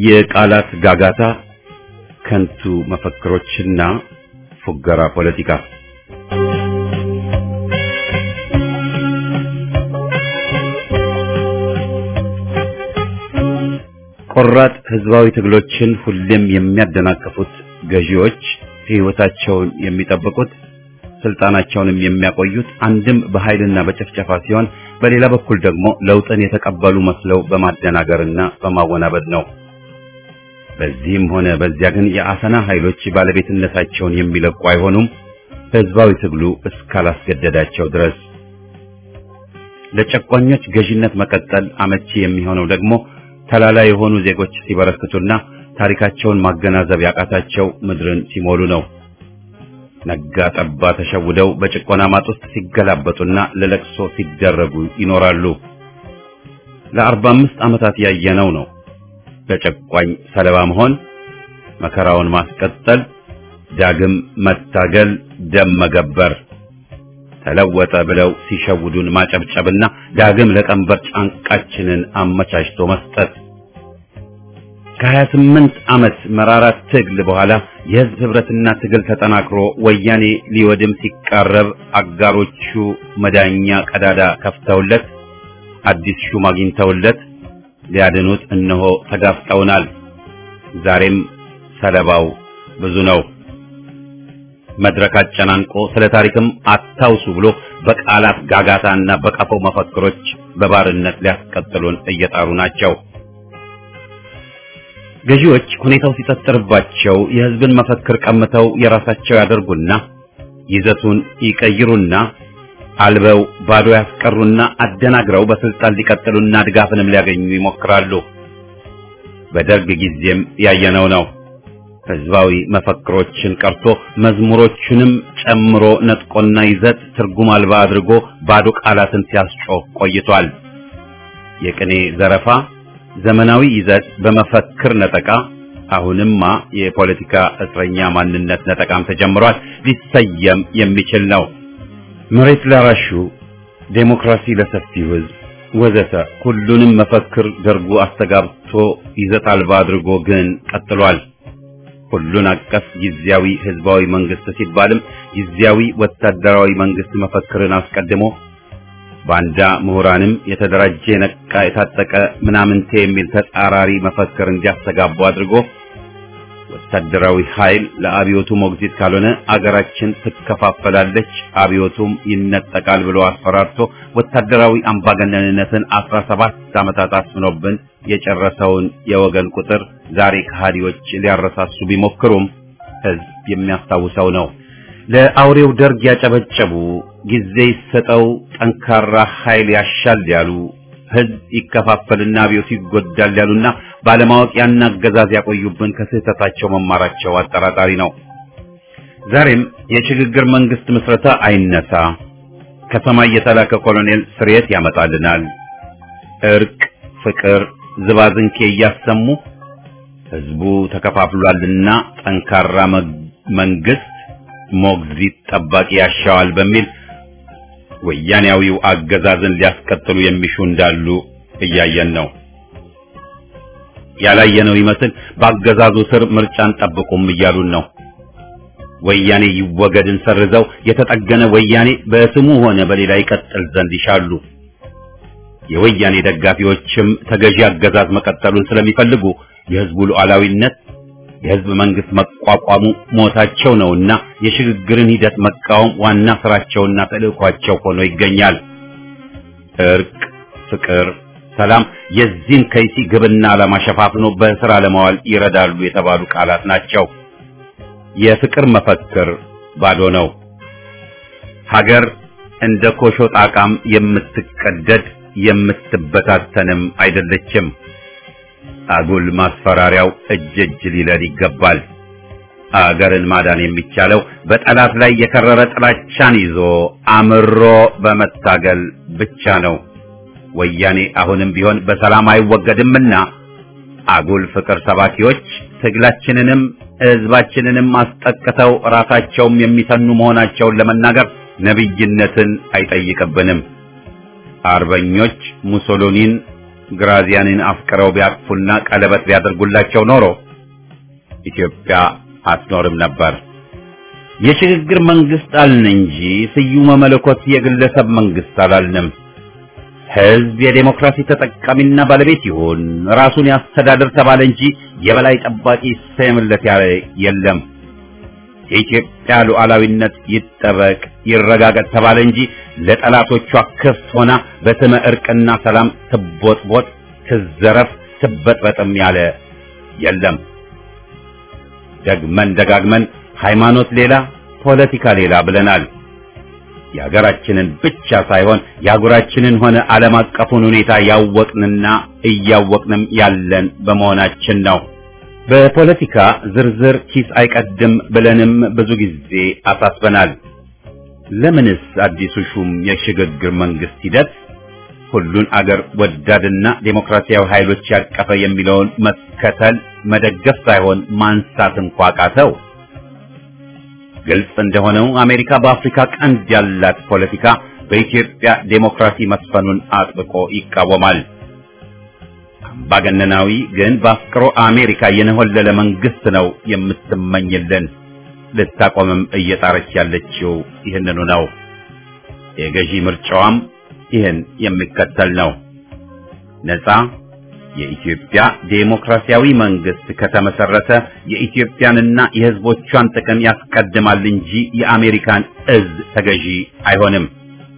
የቃላት ጋጋታ፣ ከንቱ መፈክሮችና ፉገራ ፖለቲካ ቆራጥ ህዝባዊ ትግሎችን ሁሌም የሚያደናቅፉት ገዢዎች ሕይወታቸውን የሚጠብቁት ስልጣናቸውንም የሚያቆዩት አንድም በኃይልና በጭፍጨፋ ሲሆን በሌላ በኩል ደግሞ ለውጥን የተቀበሉ መስለው በማደናገርና በማወናበድ ነው። በዚህም ሆነ በዚያ ግን የአፈና ኃይሎች ባለቤትነታቸውን የሚለቁ አይሆኑም፣ ህዝባዊ ትግሉ እስካላስገደዳቸው ድረስ። ለጨቋኞች ገዢነት መቀጠል አመቺ የሚሆነው ደግሞ ተላላ የሆኑ ዜጎች ሲበረክቱና ታሪካቸውን ማገናዘብ ያቃታቸው ምድርን ሲሞሉ ነው። ነጋ ጠባ ተሸውደው በጭቆና ማጥ ውስጥ ሲገላበጡና ለለቅሶ ሲደረጉ ይኖራሉ። ለአርባ አምስት ዓመታት ያየነው ነው። ለጨቋኝ ሰለባ መሆን፣ መከራውን ማስቀጠል፣ ዳግም መታገል፣ ደም መገበር፣ ተለወጠ ብለው ሲሸውዱን ማጨብጨብና ዳግም ለቀንበር ጫንቃችንን አመቻችቶ መስጠት ከሀያ ስምንት ዓመት መራራ ትግል በኋላ የህዝብ ህብረትና ትግል ተጠናክሮ ወያኔ ሊወድም ሲቃረብ አጋሮቹ መዳኛ ቀዳዳ ከፍተውለት አዲስ ሹም አግኝተውለት ሊያድኑት እነሆ ተጋፍጠውናል። ዛሬም ሰለባው ብዙ ነው። መድረክ አጨናንቆ ስለ ታሪክም አታውሱ ብሎ በቃላት ጋጋታና በቀፎ መፈክሮች በባርነት ሊያስቀጥሉን እየጣሩ ናቸው። ገዢዎች ሁኔታው ሲጠጥርባቸው የህዝብን መፈክር ቀምተው የራሳቸው ያደርጉና ይዘቱን ይቀይሩና አልበው ባዶ ያስቀሩና አደናግረው በስልጣን ሊቀጥሉና ድጋፍንም ሊያገኙ ይሞክራሉ። በደርግ ጊዜም ያየነው ነው። ህዝባዊ መፈክሮችን ቀርቶ መዝሙሮቹንም ጨምሮ ነጥቆና ይዘት ትርጉም አልባ አድርጎ ባዶ ቃላትን ሲያስጮህ ቆይቷል። የቅኔ ዘረፋ ዘመናዊ ይዘት በመፈክር ነጠቃ፣ አሁንማ የፖለቲካ እስረኛ ማንነት ነጠቃም ተጀምሯል። ሊሰየም የሚችል ነው። መሬት ላራሹ፣ ዴሞክራሲ ለሰፊው ህዝብ ወዘተ ሁሉንም መፈክር ደርጉ አስተጋብቶ ይዘት አልባ አድርጎ ግን ቀጥሏል። ሁሉን አቀፍ ጊዜያዊ ህዝባዊ መንግስት ሲባልም ጊዜያዊ ወታደራዊ መንግስት መፈክርን አስቀድሞ ባንዳ ምሁራንም የተደራጀ የነቃ የታጠቀ ምናምንቴ የሚል ተጻራሪ መፈክር እንዲያስተጋቡ አድርጎ ወታደራዊ ኃይል ለአብዮቱ ሞግዚት ካልሆነ አገራችን ትከፋፈላለች፣ አብዮቱም ይነጠቃል ብሎ አስፈራርቶ ወታደራዊ አምባገነንነትን አስራ ሰባት ዓመታት አስፍኖብን የጨረሰውን የወገን ቁጥር ዛሬ ከሃዲዎች ሊያረሳሱ ቢሞክሩም ህዝብ የሚያስታውሰው ነው። ለአውሬው ደርግ ያጨበጨቡ ጊዜ ይሰጠው ጠንካራ ኃይል ያሻል ያሉ ህዝብ ይከፋፈልና አብዮቱ ይጎዳል ያሉና ባለማወቅ ያን አገዛዝ ያቆዩብን ከስህተታቸው መማራቸው አጠራጣሪ ነው። ዛሬም የሽግግር መንግስት ምስረታ አይነሳ፣ ከሰማይ የተላከ ኮሎኔል ስርየት ያመጣልናል፣ እርቅ፣ ፍቅር፣ ዝባዝንኬ እያሰሙ ህዝቡ ተከፋፍሏልና ጠንካራ መንግስት ሞግዚት ጠባቂ ያሻዋል በሚል ወያኔያዊው አገዛዝን ሊያስቀጥሉ የሚሹ እንዳሉ እያየን ነው። ያላየነው ይመስል በአገዛዙ ስር ምርጫን ጠብቁም እያሉን ነው። ወያኔ ይወገድን ሰርዘው የተጠገነ ወያኔ በስሙ ሆነ በሌላ ይቀጥል ዘንድ ይሻሉ። የወያኔ ደጋፊዎችም ተገዢ አገዛዝ መቀጠሉን ስለሚፈልጉ የህዝቡ ሉዓላዊነት የህዝብ መንግስት መቋቋሙ ሞታቸው ነውና የሽግግርን ሂደት መቃወም ዋና ስራቸውና ተልእኳቸው ሆኖ ይገኛል። እርቅ፣ ፍቅር፣ ሰላም የዚህን ከይሲ ግብና ዓላማ ሸፋፍኖ በስራ ለማዋል ይረዳሉ የተባሉ ቃላት ናቸው። የፍቅር መፈክር ባዶ ነው። ሀገር እንደ ኮሾ ጣቃም የምትቀደድ የምትበታተንም አይደለችም። አጉል ማስፈራሪያው እጅ እጅ ሊለል ይገባል። አገርን ማዳን የሚቻለው በጠላት ላይ የከረረ ጥላቻን ይዞ አምሮ በመታገል ብቻ ነው። ወያኔ አሁንም ቢሆን በሰላም አይወገድምና አጉል ፍቅር ሰባኪዎች ትግላችንንም ህዝባችንንም አስጠቅተው ራሳቸውም የሚሰኑ መሆናቸውን ለመናገር ነብይነትን አይጠይቅብንም። አርበኞች ሙሶሎኒን ግራዚያንን አፍቅረው ቢያቅፉና ቀለበት ቢያደርጉላቸው ኖሮ ኢትዮጵያ አትኖርም ነበር። የሽግግር መንግስት አልን እንጂ ስዩመ መለኮት የግለሰብ መንግስት አላልንም። ህዝብ የዴሞክራሲ ተጠቃሚና ባለቤት ይሁን ራሱን ያስተዳድር ተባለ እንጂ የበላይ ጠባቂ ይሰየምለት ያለ የለም። የኢትዮጵያ ሉዓላዊነት ይጠበቅ ይረጋገጥ ተባለ እንጂ ለጠላቶቿ ክፍት ሆና በስመ እርቅና ሰላም ትቦጥቦጥ፣ ትዘረፍ፣ ትበጥበጥም ያለ የለም። ደግመን ደጋግመን ሃይማኖት ሌላ ፖለቲካ ሌላ ብለናል። የሀገራችንን ብቻ ሳይሆን የአህጉራችንን ሆነ ዓለም አቀፉን ሁኔታ ያወቅንና እያወቅንም ያለን በመሆናችን ነው። በፖለቲካ ዝርዝር ኪስ አይቀድም ብለንም ብዙ ጊዜ አሳስበናል። ለምንስ አዲሱ ሹም የሽግግር መንግስት ሂደት ሁሉን አገር ወዳድና ዴሞክራሲያዊ ኃይሎች ያቀፈ የሚለውን መከተል መደገፍ ሳይሆን ማንሳት እንኳ ቃተው? ግልጽ እንደሆነው አሜሪካ በአፍሪካ ቀንድ ያላት ፖለቲካ በኢትዮጵያ ዴሞክራሲ መስፈኑን አጥብቆ ይቃወማል። አምባገነናዊ ግን በአፍቅሮ አሜሪካ የነሆለለ መንግስት ነው የምትመኝልን። ልታቆምም እየጣረች ያለችው ይህንኑ ነው። የገዢ ምርጫዋም ይህን የሚከተል ነው። ነፃ የኢትዮጵያ ዴሞክራሲያዊ መንግስት ከተመሰረተ የኢትዮጵያንና የሕዝቦቿን ጥቅም ያስቀድማል እንጂ የአሜሪካን እዝ ተገዢ አይሆንም።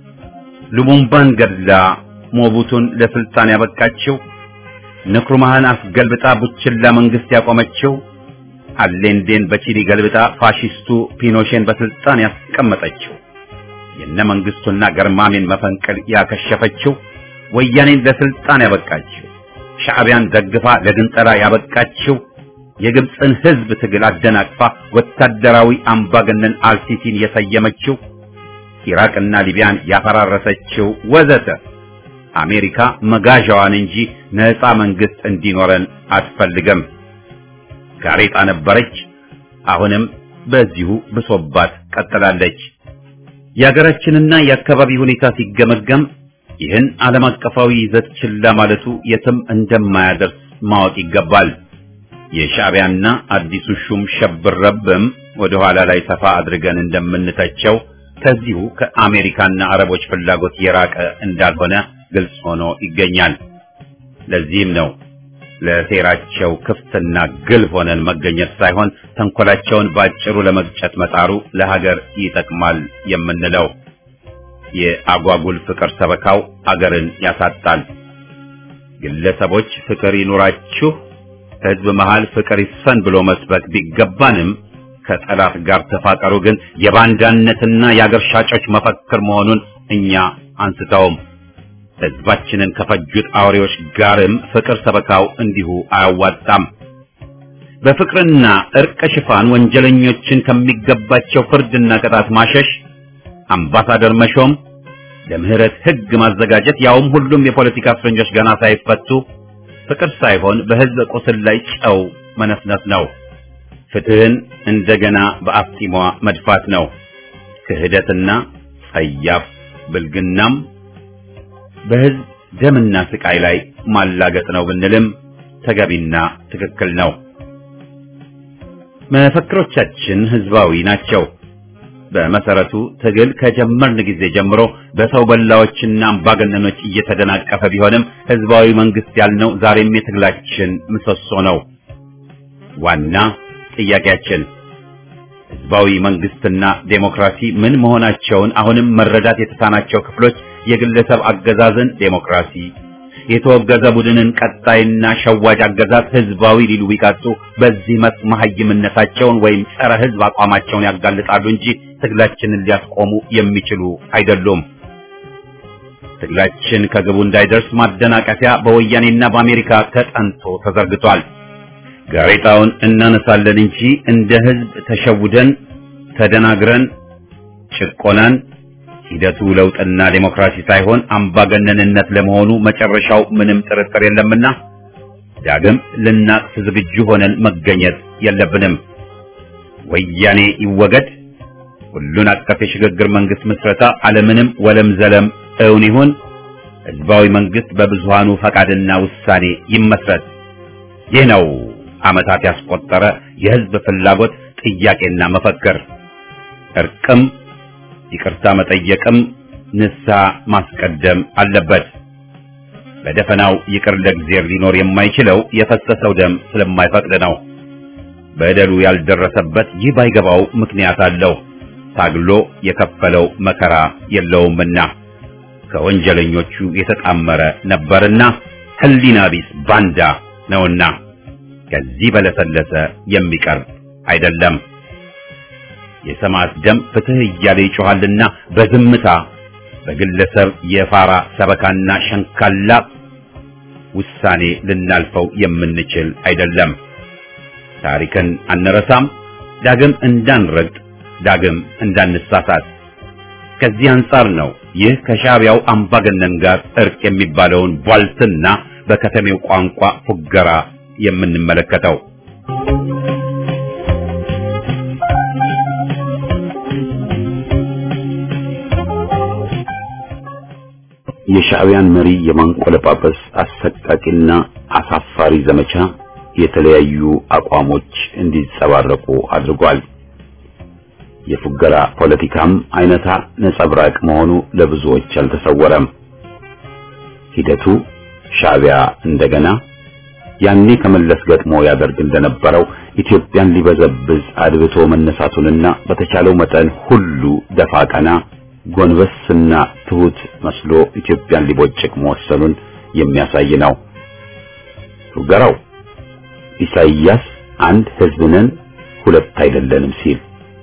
ሉሙምባን ገድላ ሞቡቱን ለስልጣን ያበቃችው፣ ንክሩማህን አስገልብጣ ቡችላ መንግስት ያቆመችው፣ አሌንዴን በቺሊ ገልብጣ ፋሺስቱ ፒኖሼን በስልጣን ያስቀመጠችው፣ የነ መንግስቱና ገርማሜን መፈንቅል ያከሸፈችው፣ ወያኔን ለስልጣን ያበቃችው ሻዕቢያን ደግፋ ለግንጠላ ያበቃችው የግብፅን ህዝብ ትግል አደናቅፋ ወታደራዊ አምባገነን አልሲሲን የሰየመችው ኢራቅና ሊቢያን ያፈራረሰችው ወዘተ አሜሪካ መጋዣዋን እንጂ ነፃ መንግስት እንዲኖረን አትፈልግም። ጋሬጣ ነበረች፣ አሁንም በዚሁ ብሶባት ቀጥላለች። የሀገራችንና የአካባቢ ሁኔታ ሲገመገም ይህን ዓለም አቀፋዊ ይዘት ችላ ማለቱ የትም እንደማያደርስ ማወቅ ይገባል። የሻዕቢያና አዲሱ ሹም ሸብረብም ወደ ኋላ ላይ ሰፋ አድርገን እንደምንተቸው ከዚሁ ከአሜሪካና አረቦች ፍላጎት የራቀ እንዳልሆነ ግልጽ ሆኖ ይገኛል። ለዚህም ነው ለሴራቸው ክፍትና ግልብ ሆነን መገኘት ሳይሆን ተንኮላቸውን ባጭሩ ለመግጨት መጣሩ ለሀገር ይጠቅማል የምንለው። የአጓጉል ፍቅር ሰበካው አገርን ያሳጣል። ግለሰቦች ፍቅር ይኑራችሁ፣ ህዝብ መሃል ፍቅር ይስፈን ብሎ መስበክ ቢገባንም ከጠላት ጋር ተፋቀሩ ግን የባንዳነትና የአገር ሻጮች መፈክር መሆኑን እኛ አንስተውም። ህዝባችንን ከፈጁት አውሬዎች ጋርም ፍቅር ሰበካው እንዲሁ አያዋጣም። በፍቅርና እርቅ ሽፋን ወንጀለኞችን ከሚገባቸው ፍርድና ቅጣት ማሸሽ አምባሳደር መሾም፣ ለምህረት ህግ ማዘጋጀት፣ ያውም ሁሉም የፖለቲካ እስረኞች ገና ሳይፈቱ ፍቅር ሳይሆን በህዝብ ቁስል ላይ ጨው መነስነስ ነው። ፍትህን እንደገና በአፍጢሟ መድፋት ነው። ክህደትና ጸያፍ ብልግናም በህዝብ ደምና ስቃይ ላይ ማላገጥ ነው ብንልም ተገቢና ትክክል ነው። መፈክሮቻችን ህዝባዊ ናቸው። በመሰረቱ ትግል ከጀመርን ጊዜ ጀምሮ በሰው በላዎችና አምባገነኖች እየተደናቀፈ ቢሆንም ህዝባዊ መንግስት ያልነው ዛሬም የትግላችን ምሰሶ ነው። ዋና ጥያቄያችን ህዝባዊ መንግስትና ዴሞክራሲ ምን መሆናቸውን አሁንም መረዳት የተሳናቸው ክፍሎች የግለሰብ አገዛዝን ዴሞክራሲ፣ የተወገዘ ቡድንን ቀጣይና ሸዋጅ አገዛዝ ህዝባዊ ሊሉ ቢቀጡ በዚህ መስክ መሀይምነታቸውን ወይም ጸረ ህዝብ አቋማቸውን ያጋልጣሉ እንጂ ትግላችንን ሊያስቆሙ የሚችሉ አይደሉም። ትግላችን ከግቡ እንዳይደርስ ማደናቀፊያ በወያኔና በአሜሪካ ተጠንቶ ተዘርግቷል። ጋሬጣውን እናነሳለን እንጂ እንደ ህዝብ ተሸውደን ተደናግረን ጭቆናን ሂደቱ ለውጥና ዴሞክራሲ ሳይሆን አምባገነንነት ለመሆኑ መጨረሻው ምንም ጥርጥር የለምና ዳግም ልናቅፍ ዝግጁ ሆነን መገኘት የለብንም። ወያኔ ይወገድ፣ ሁሉን አቀፍ የሽግግር መንግስት ምስረታ አለምንም ወለም ዘለም እውን ይሁን፣ ህዝባዊ መንግስት በብዙሃኑ ፈቃድና ውሳኔ ይመስረት። ይህ ነው ዓመታት ያስቆጠረ የህዝብ ፍላጎት ጥያቄና መፈክር። እርቅም ይቅርታ መጠየቅም ንስሐ ማስቀደም አለበት። በደፈናው ይቅር ለእግዚአብሔር ሊኖር የማይችለው የፈሰሰው ደም ስለማይፈቅድ ነው። በደሉ ያልደረሰበት ይህ ባይገባው ምክንያት አለው። ታግሎ የከፈለው መከራ የለውምና ከወንጀለኞቹ የተጣመረ ነበርና ህሊና ቢስ ባንዳ ነውና ከዚህ በለሰለሰ የሚቀርብ አይደለም። የሰማዕት ደም ፍትህ እያለ ይጮኻልና በዝምታ በግለሰብ የፋራ ሰበካና ሸንካላ ውሳኔ ልናልፈው የምንችል አይደለም። ታሪክን አንረሳም፣ ዳግም እንዳንረግጥ፣ ዳግም እንዳንሳሳት። ከዚህ አንጻር ነው ይህ ከሻዕቢያው አምባገነን ጋር እርቅ የሚባለውን ቧልትና በከተሜው ቋንቋ ፉገራ የምንመለከተው። የሻዕቢያን መሪ የማንቆለጳጰስ አሰቃቂና አሳፋሪ ዘመቻ የተለያዩ አቋሞች እንዲጸባረቁ አድርጓል። የፉገራ ፖለቲካም አይነታ ነጸብራቅ መሆኑ ለብዙዎች አልተሰወረም። ሂደቱ ሻዕቢያ እንደገና ያኔ ከመለስ ገጥሞ ያደርግ እንደነበረው ኢትዮጵያን ሊበዘብዝ አድብቶ መነሳቱንና በተቻለው መጠን ሁሉ ደፋ ቀና ጎንበስና ትሁት መስሎ ኢትዮጵያን ሊቦጭቅ መወሰኑን የሚያሳይ ነው። ፉገራው ኢሳይያስ አንድ ሕዝብ ነን ሁለት አይደለንም ሲል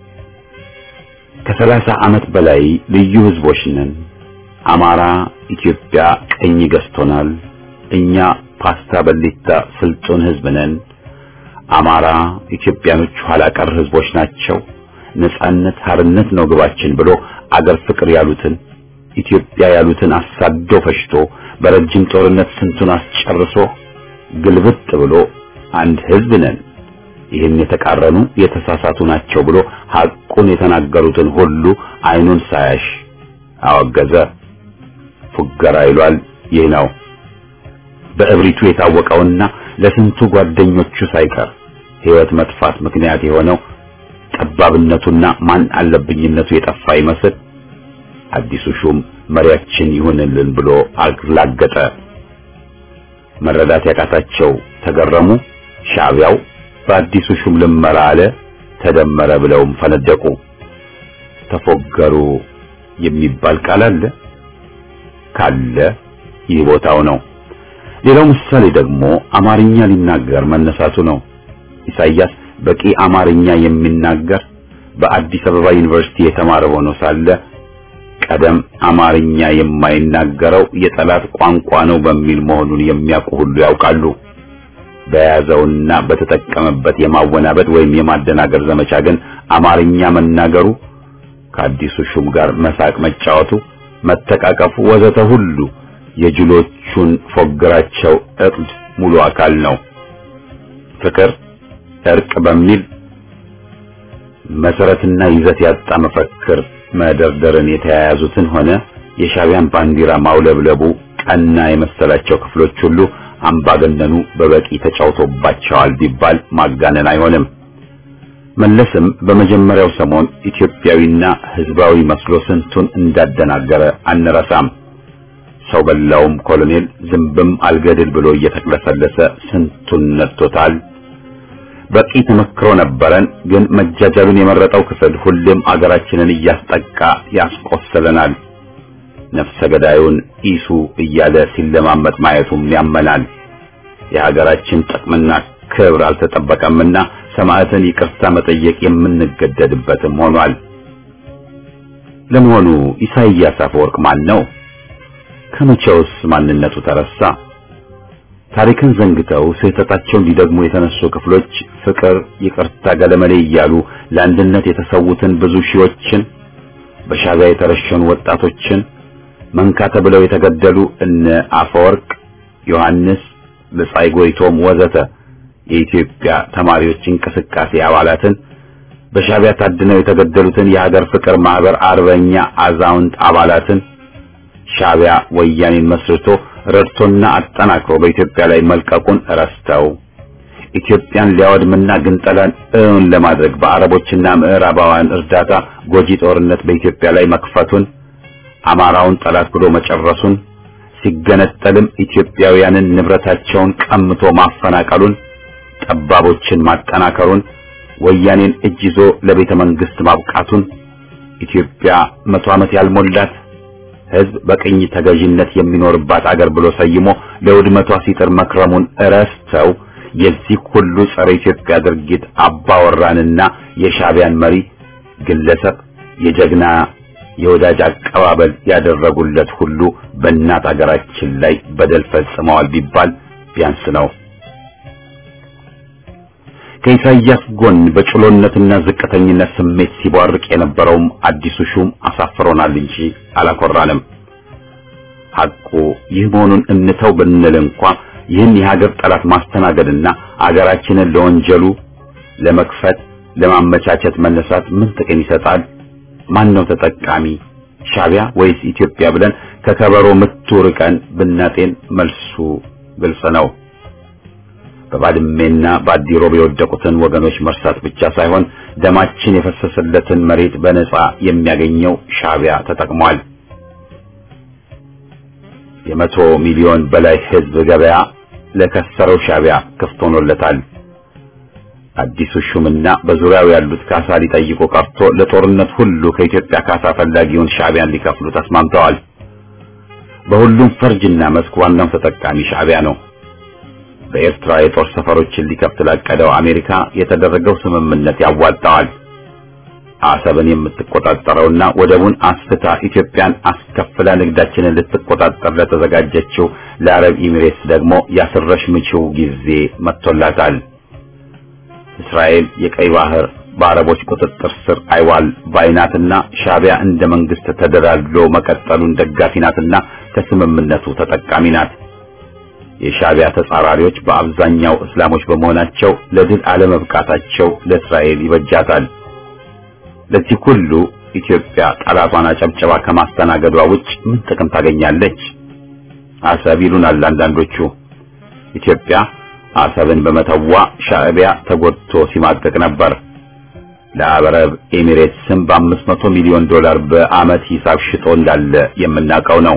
ከሰላሳ ዓመት በላይ ልዩ ሕዝቦች ነን፣ አማራ ኢትዮጵያ ቀኝ ገዝቶናል፣ እኛ ፓስታ በሊታ ስልጡን ሕዝብ ነን፣ አማራ ኢትዮጵያኖች ኋላ ቀር ሕዝቦች ናቸው፣ ነጻነት ሀርነት ነው ግባችን ብሎ አገር ፍቅር ያሉትን ኢትዮጵያ ያሉትን አሳዶ ፈሽቶ በረጅም ጦርነት ስንቱን አስጨርሶ ግልብጥ ብሎ አንድ ሕዝብ ነን ይህን የተቃረኑ የተሳሳቱ ናቸው ብሎ ሐቁን የተናገሩትን ሁሉ አይኑን ሳያሽ አወገዘ። ፉገራ ይሏል ይህ ነው። በእብሪቱ የታወቀውና ለስንቱ ጓደኞቹ ሳይቀር ሕይወት መጥፋት ምክንያት የሆነው ጠባብነቱና ማን አለብኝነቱ የጠፋ ይመስል አዲሱ ሹም መሪያችን ይሁንልን ብሎ አላገጠ። መረዳት ያቃታቸው ተገረሙ። ሻዕቢያው በአዲሱ ሹም ልመራ አለ ተደመረ ብለውም ፈነደቁ። ተፎገሩ የሚባል ቃል አለ ካለ ይህ ቦታው ነው። ሌላው ምሳሌ ደግሞ አማርኛ ሊናገር መነሳቱ ነው። ኢሳይያስ በቂ አማርኛ የሚናገር በአዲስ አበባ ዩኒቨርሲቲ የተማረ ሆኖ ሳለ ቀደም አማርኛ የማይናገረው የጠላት ቋንቋ ነው በሚል መሆኑን የሚያውቁ ሁሉ ያውቃሉ። በያዘውና በተጠቀመበት የማወናበድ ወይም የማደናገር ዘመቻ ግን አማርኛ መናገሩ ከአዲሱ ሹም ጋር መሳቅ መጫወቱ፣ መተቃቀፉ ወዘተ ሁሉ የጅሎቹን ፎግራቸው እቅድ ሙሉ አካል ነው። ፍቅር፣ እርቅ በሚል መሰረትና ይዘት ያጣ መፈክር መደርደርን የተያያዙትን ሆነ የሻዕቢያን ባንዲራ ማውለብለቡ ቀና የመሰላቸው ክፍሎች ሁሉ አምባገነኑ በበቂ ተጫውቶባቸዋል ቢባል ማጋነን አይሆንም። መለስም በመጀመሪያው ሰሞን ኢትዮጵያዊና ሕዝባዊ መስሎ ስንቱን እንዳደናገረ አንረሳም። ሰው በላውም ኮሎኔል ዝንብም አልገድል ብሎ እየተቅለሰለሰ ስንቱን ነድቶታል። በቂ ተመክሮ ነበረን፣ ግን መጃጃሉን የመረጠው ክፍል ሁሌም አገራችንን እያስጠቃ ያስቆስለናል። ነፍሰ ገዳዩን ኢሱ እያለ ሲለማመጥ ማየቱም ያመናል። የሀገራችን ጥቅምና ክብር አልተጠበቀምና ሰማዕትን ይቅርታ መጠየቅ የምንገደድበትም ሆኗል። ለመሆኑ ኢሳይያስ አፈወርቅ ማን ነው? ከመቼውስ ማንነቱ ተረሳ? ታሪክን ዘንግተው ስህተታቸውን ሊደግሙ የተነሱ ክፍሎች ፍቅር፣ ይቅርታ፣ ገለመሌ እያሉ ለአንድነት የተሰዉትን ብዙ ሺዎችን በሻዕቢያ የተረሸኑ ወጣቶችን መንካ ተብለው የተገደሉ እነ አፈወርቅ ዮሐንስ፣ ብጻይ ጎይቶም ወዘተ የኢትዮጵያ ተማሪዎች እንቅስቃሴ አባላትን በሻዕቢያ ታድነው የተገደሉትን የሀገር ፍቅር ማህበር አርበኛ አዛውንት አባላትን ሻዕቢያ ወያኔን መስርቶ ረድቶና አጠናክሮ በኢትዮጵያ ላይ መልቀቁን ረስተው ኢትዮጵያን ሊያወድምና ግንጠላን እውን ለማድረግ በአረቦችና ምዕራባውያን እርዳታ ጎጂ ጦርነት በኢትዮጵያ ላይ መክፈቱን አማራውን ጠላት ብሎ መጨረሱን ሲገነጠልም ኢትዮጵያውያንን ንብረታቸውን ቀምቶ ማፈናቀሉን ጠባቦችን ማጠናከሩን ወያኔን እጅ ይዞ ለቤተ መንግስት ማብቃቱን ኢትዮጵያ መቶ ዓመት ያልሞላት ሕዝብ በቅኝ ተገዥነት የሚኖርባት አገር ብሎ ሰይሞ ለውድመቷ ሲጥር መክረሙን እረስተው የዚህ ሁሉ ጸረ ኢትዮጵያ ድርጊት አባወራንና የሻዕቢያን መሪ ግለሰብ የጀግና የወዳጅ አቀባበል ያደረጉለት ሁሉ በእናት አገራችን ላይ በደል ፈጽመዋል ቢባል ቢያንስ ነው። ከኢሳይያስ ጎን በጭሎነትና ዝቅተኝነት ስሜት ሲቧርቅ የነበረውም አዲሱ ሹም አሳፍሮናል እንጂ አላኮራንም። ሐቁ ይህ መሆኑን እንተው ብንል እንኳ ይህን የሀገር ጠላት ማስተናገድና አገራችንን ለወንጀሉ ለመክፈት ለማመቻቸት መነሳት ምን ጥቅም ይሰጣል? ማን ነው ተጠቃሚ? ሻዕቢያ ወይስ ኢትዮጵያ ብለን ከከበሮ ምቱ ርቀን ብናጤን መልሱ ግልጽ ነው። በባድሜና በአዲሮብ የወደቁትን ወገኖች መርሳት ብቻ ሳይሆን ደማችን የፈሰሰለትን መሬት በነጻ የሚያገኘው ሻዕቢያ ተጠቅሟል። የመቶ ሚሊዮን በላይ ሕዝብ ገበያ ለከሰረው ሻዕቢያ ክፍት ሆኖለታል። አዲሱ ሹምና በዙሪያው ያሉት ካሳ ሊጠይቁ ቀርቶ ለጦርነት ሁሉ ከኢትዮጵያ ካሳ ፈላጊውን ሻዕቢያን ሊከፍሉ ተስማምተዋል። በሁሉም ፈርጅና መስክ ዋናው ተጠቃሚ ሻዕቢያ ነው። በኤርትራ የጦር ሰፈሮችን ሊከፍት ላቀደው አሜሪካ የተደረገው ስምምነት ያዋጣዋል። አሰብን የምትቆጣጠረውና ወደቡን አስፍታ ኢትዮጵያን አስከፍላ ንግዳችንን ልትቆጣጠር ለተዘጋጀችው ለአረብ ኤሚሬትስ ደግሞ ያስረሽ ምችው ጊዜ መጥቶላታል። እስራኤል የቀይ ባህር በአረቦች ቁጥጥር ስር አይዋል ባይናትና ሻዕቢያ እንደ መንግስት ተደላድሎ መቀጠሉን ደጋፊ ናትና ከስምምነቱ ተጠቃሚ ናት። የሻዕቢያ ተጻራሪዎች በአብዛኛው እስላሞች በመሆናቸው ለድል አለመብቃታቸው ለእስራኤል ይበጃታል። ለዚህ ሁሉ ኢትዮጵያ ጠላቷን አጨብጨባ ከማስተናገዷ ውጭ ምን ጥቅም ታገኛለች? አሰብ ይሉናል አንዳንዶቹ። ኢትዮጵያ አሰብን በመተዋ ሻዕቢያ ተጎድቶ ሲማቀቅ ነበር። ለአረብ ኤሚሬትስም በአምስት መቶ ሚሊዮን ዶላር በዓመት ሂሳብ ሽጦ እንዳለ የምናውቀው ነው።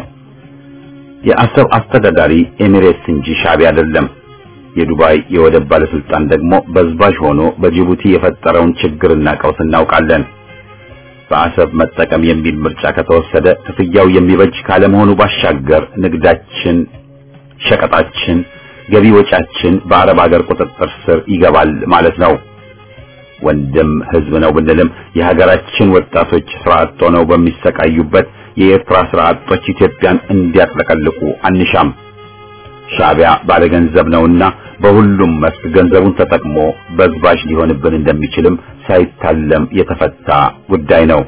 የአሰብ አስተዳዳሪ ኤሚሬትስ እንጂ ሻዕቢያ አይደለም። የዱባይ የወደብ ባለስልጣን ደግሞ በዝባዥ ሆኖ በጅቡቲ የፈጠረውን ችግርና ቀውስ እናውቃለን። በአሰብ መጠቀም የሚል ምርጫ ከተወሰደ ክፍያው የሚበጅ ካለመሆኑ ባሻገር ንግዳችን፣ ሸቀጣችን፣ ገቢ ወጫችን በአረብ ሀገር ቁጥጥር ስር ይገባል ማለት ነው። ወንድም ህዝብ ነው ብንልም የሀገራችን ወጣቶች ስራ አጥ ሆነው በሚሰቃዩበት የኤርትራ ስራ አጦች ኢትዮጵያን እንዲያጥለቀልቁ አንሻም። ሻዕቢያ ባለገንዘብ ነውና በሁሉም መስክ ገንዘቡን ተጠቅሞ በዝባዥ ሊሆንብን እንደሚችልም ሳይታለም የተፈታ ጉዳይ ነው።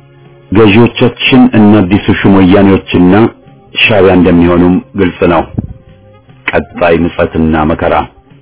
ገዢዎቻችን እነ አዲሱ ሹም ወያኔዎችና ሻዕቢያ እንደሚሆኑም ግልጽ ነው። ቀጣይ ምጸትና መከራ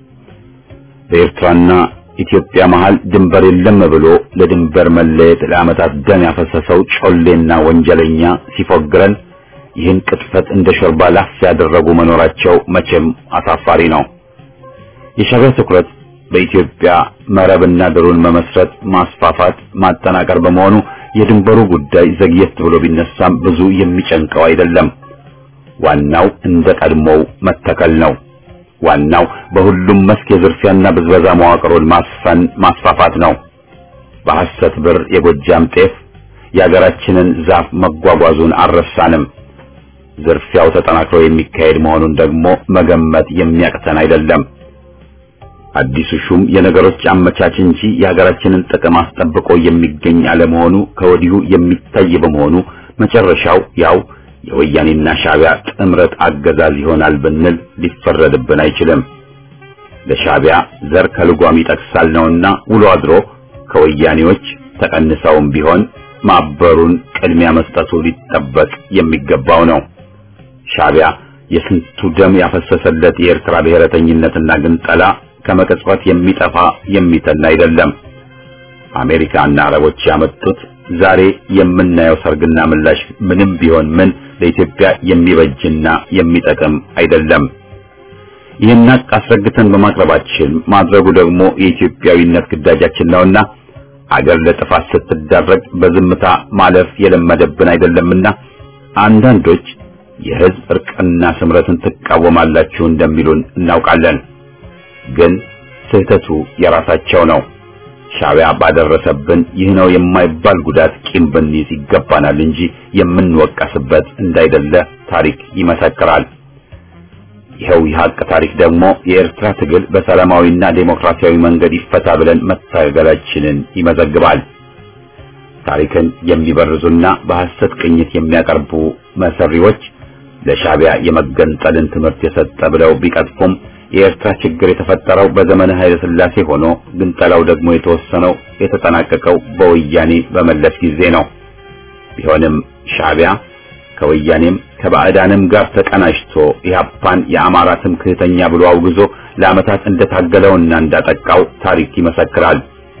በኤርትራና ኢትዮጵያ መሃል ድንበር የለም ብሎ ለድንበር መለየት ለዓመታት ደም ያፈሰሰው ጮሌና ወንጀለኛ ሲፎግረን ይህን ቅጥፈት እንደ ሾርባ ላፍ ያደረጉ መኖራቸው መቼም አሳፋሪ ነው። የሻዕቢያ ትኩረት በኢትዮጵያ መረብና ድሩን መመስረት፣ ማስፋፋት፣ ማጠናከር በመሆኑ የድንበሩ ጉዳይ ዘግየት ብሎ ቢነሳም ብዙ የሚጨንቀው አይደለም። ዋናው እንደ ቀድሞው መተከል ነው። ዋናው በሁሉም መስክ የዝርፊያና ብዝበዛ መዋቅሩን ማስፈን ማስፋፋት ነው። በሐሰት ብር የጎጃም ጤፍ የሀገራችንን ዛፍ መጓጓዙን አልረሳንም። ዝርፊያው ተጠናክሮ የሚካሄድ መሆኑን ደግሞ መገመት የሚያቅተን አይደለም። አዲሱ ሹም የነገሮች አመቻች እንጂ የሀገራችንን ጥቅም አስጠብቆ የሚገኝ አለመሆኑ ከወዲሁ የሚታይ በመሆኑ መጨረሻው ያው የወያኔና ሻዕቢያ ጥምረት አገዛዝ ይሆናል ብንል ሊፈረድብን አይችልም። ለሻዕቢያ ዘር ከልጓም ይጠቅሳል ነውና ውሎ አድሮ ከወያኔዎች ተቀንሰውም ቢሆን ማበሩን ቅድሚያ መስጠቱ ሊጠበቅ የሚገባው ነው። ሻዕቢያ የስንቱ ደም ያፈሰሰለት የኤርትራ ብሔረተኝነትና ግንጠላ ከመቅጽበት የሚጠፋ የሚተን አይደለም። አሜሪካና አረቦች ያመጡት ዛሬ የምናየው ሰርግና ምላሽ ምንም ቢሆን ምን ለኢትዮጵያ የሚበጅና የሚጠቅም አይደለም። ይህን ሀቅ አስረግተን በማቅረባችን ማድረጉ ደግሞ የኢትዮጵያዊነት ግዳጃችን ነውና አገር ለጥፋት ስትዳረግ በዝምታ ማለፍ የለመደብን አይደለምና አንዳንዶች የሕዝብ እርቅና ስምረትን ትቃወማላችሁ እንደሚሉን እናውቃለን። ግን ስህተቱ የራሳቸው ነው። ሻዕቢያ ባደረሰብን ይህ ነው የማይባል ጉዳት ቂም ብንይዝ ይገባናል እንጂ የምንወቀስበት እንዳይደለ ታሪክ ይመሰክራል። ይኸው የሀቅ ታሪክ ደግሞ የኤርትራ ትግል በሰላማዊና ዴሞክራሲያዊ መንገድ ይፈታ ብለን መታገላችንን ይመዘግባል። ታሪክን የሚበርዙና በሐሰት ቅኝት የሚያቀርቡ መሰሪዎች ለሻዕቢያ የመገንጠልን ትምህርት የሰጠ ብለው ቢቀጥፉም የኤርትራ ችግር የተፈጠረው በዘመነ ኃይለ ሥላሴ ሆኖ ግንጠላው ደግሞ የተወሰነው የተጠናቀቀው በወያኔ በመለስ ጊዜ ነው። ቢሆንም ሻዕቢያ ከወያኔም ከባዕዳንም ጋር ተቀናጅቶ ኢህአፓን የአማራ ትምክህተኛ ብሎ አውግዞ ለዓመታት እንደታገለውና እንዳጠቃው ታሪክ ይመሰክራል።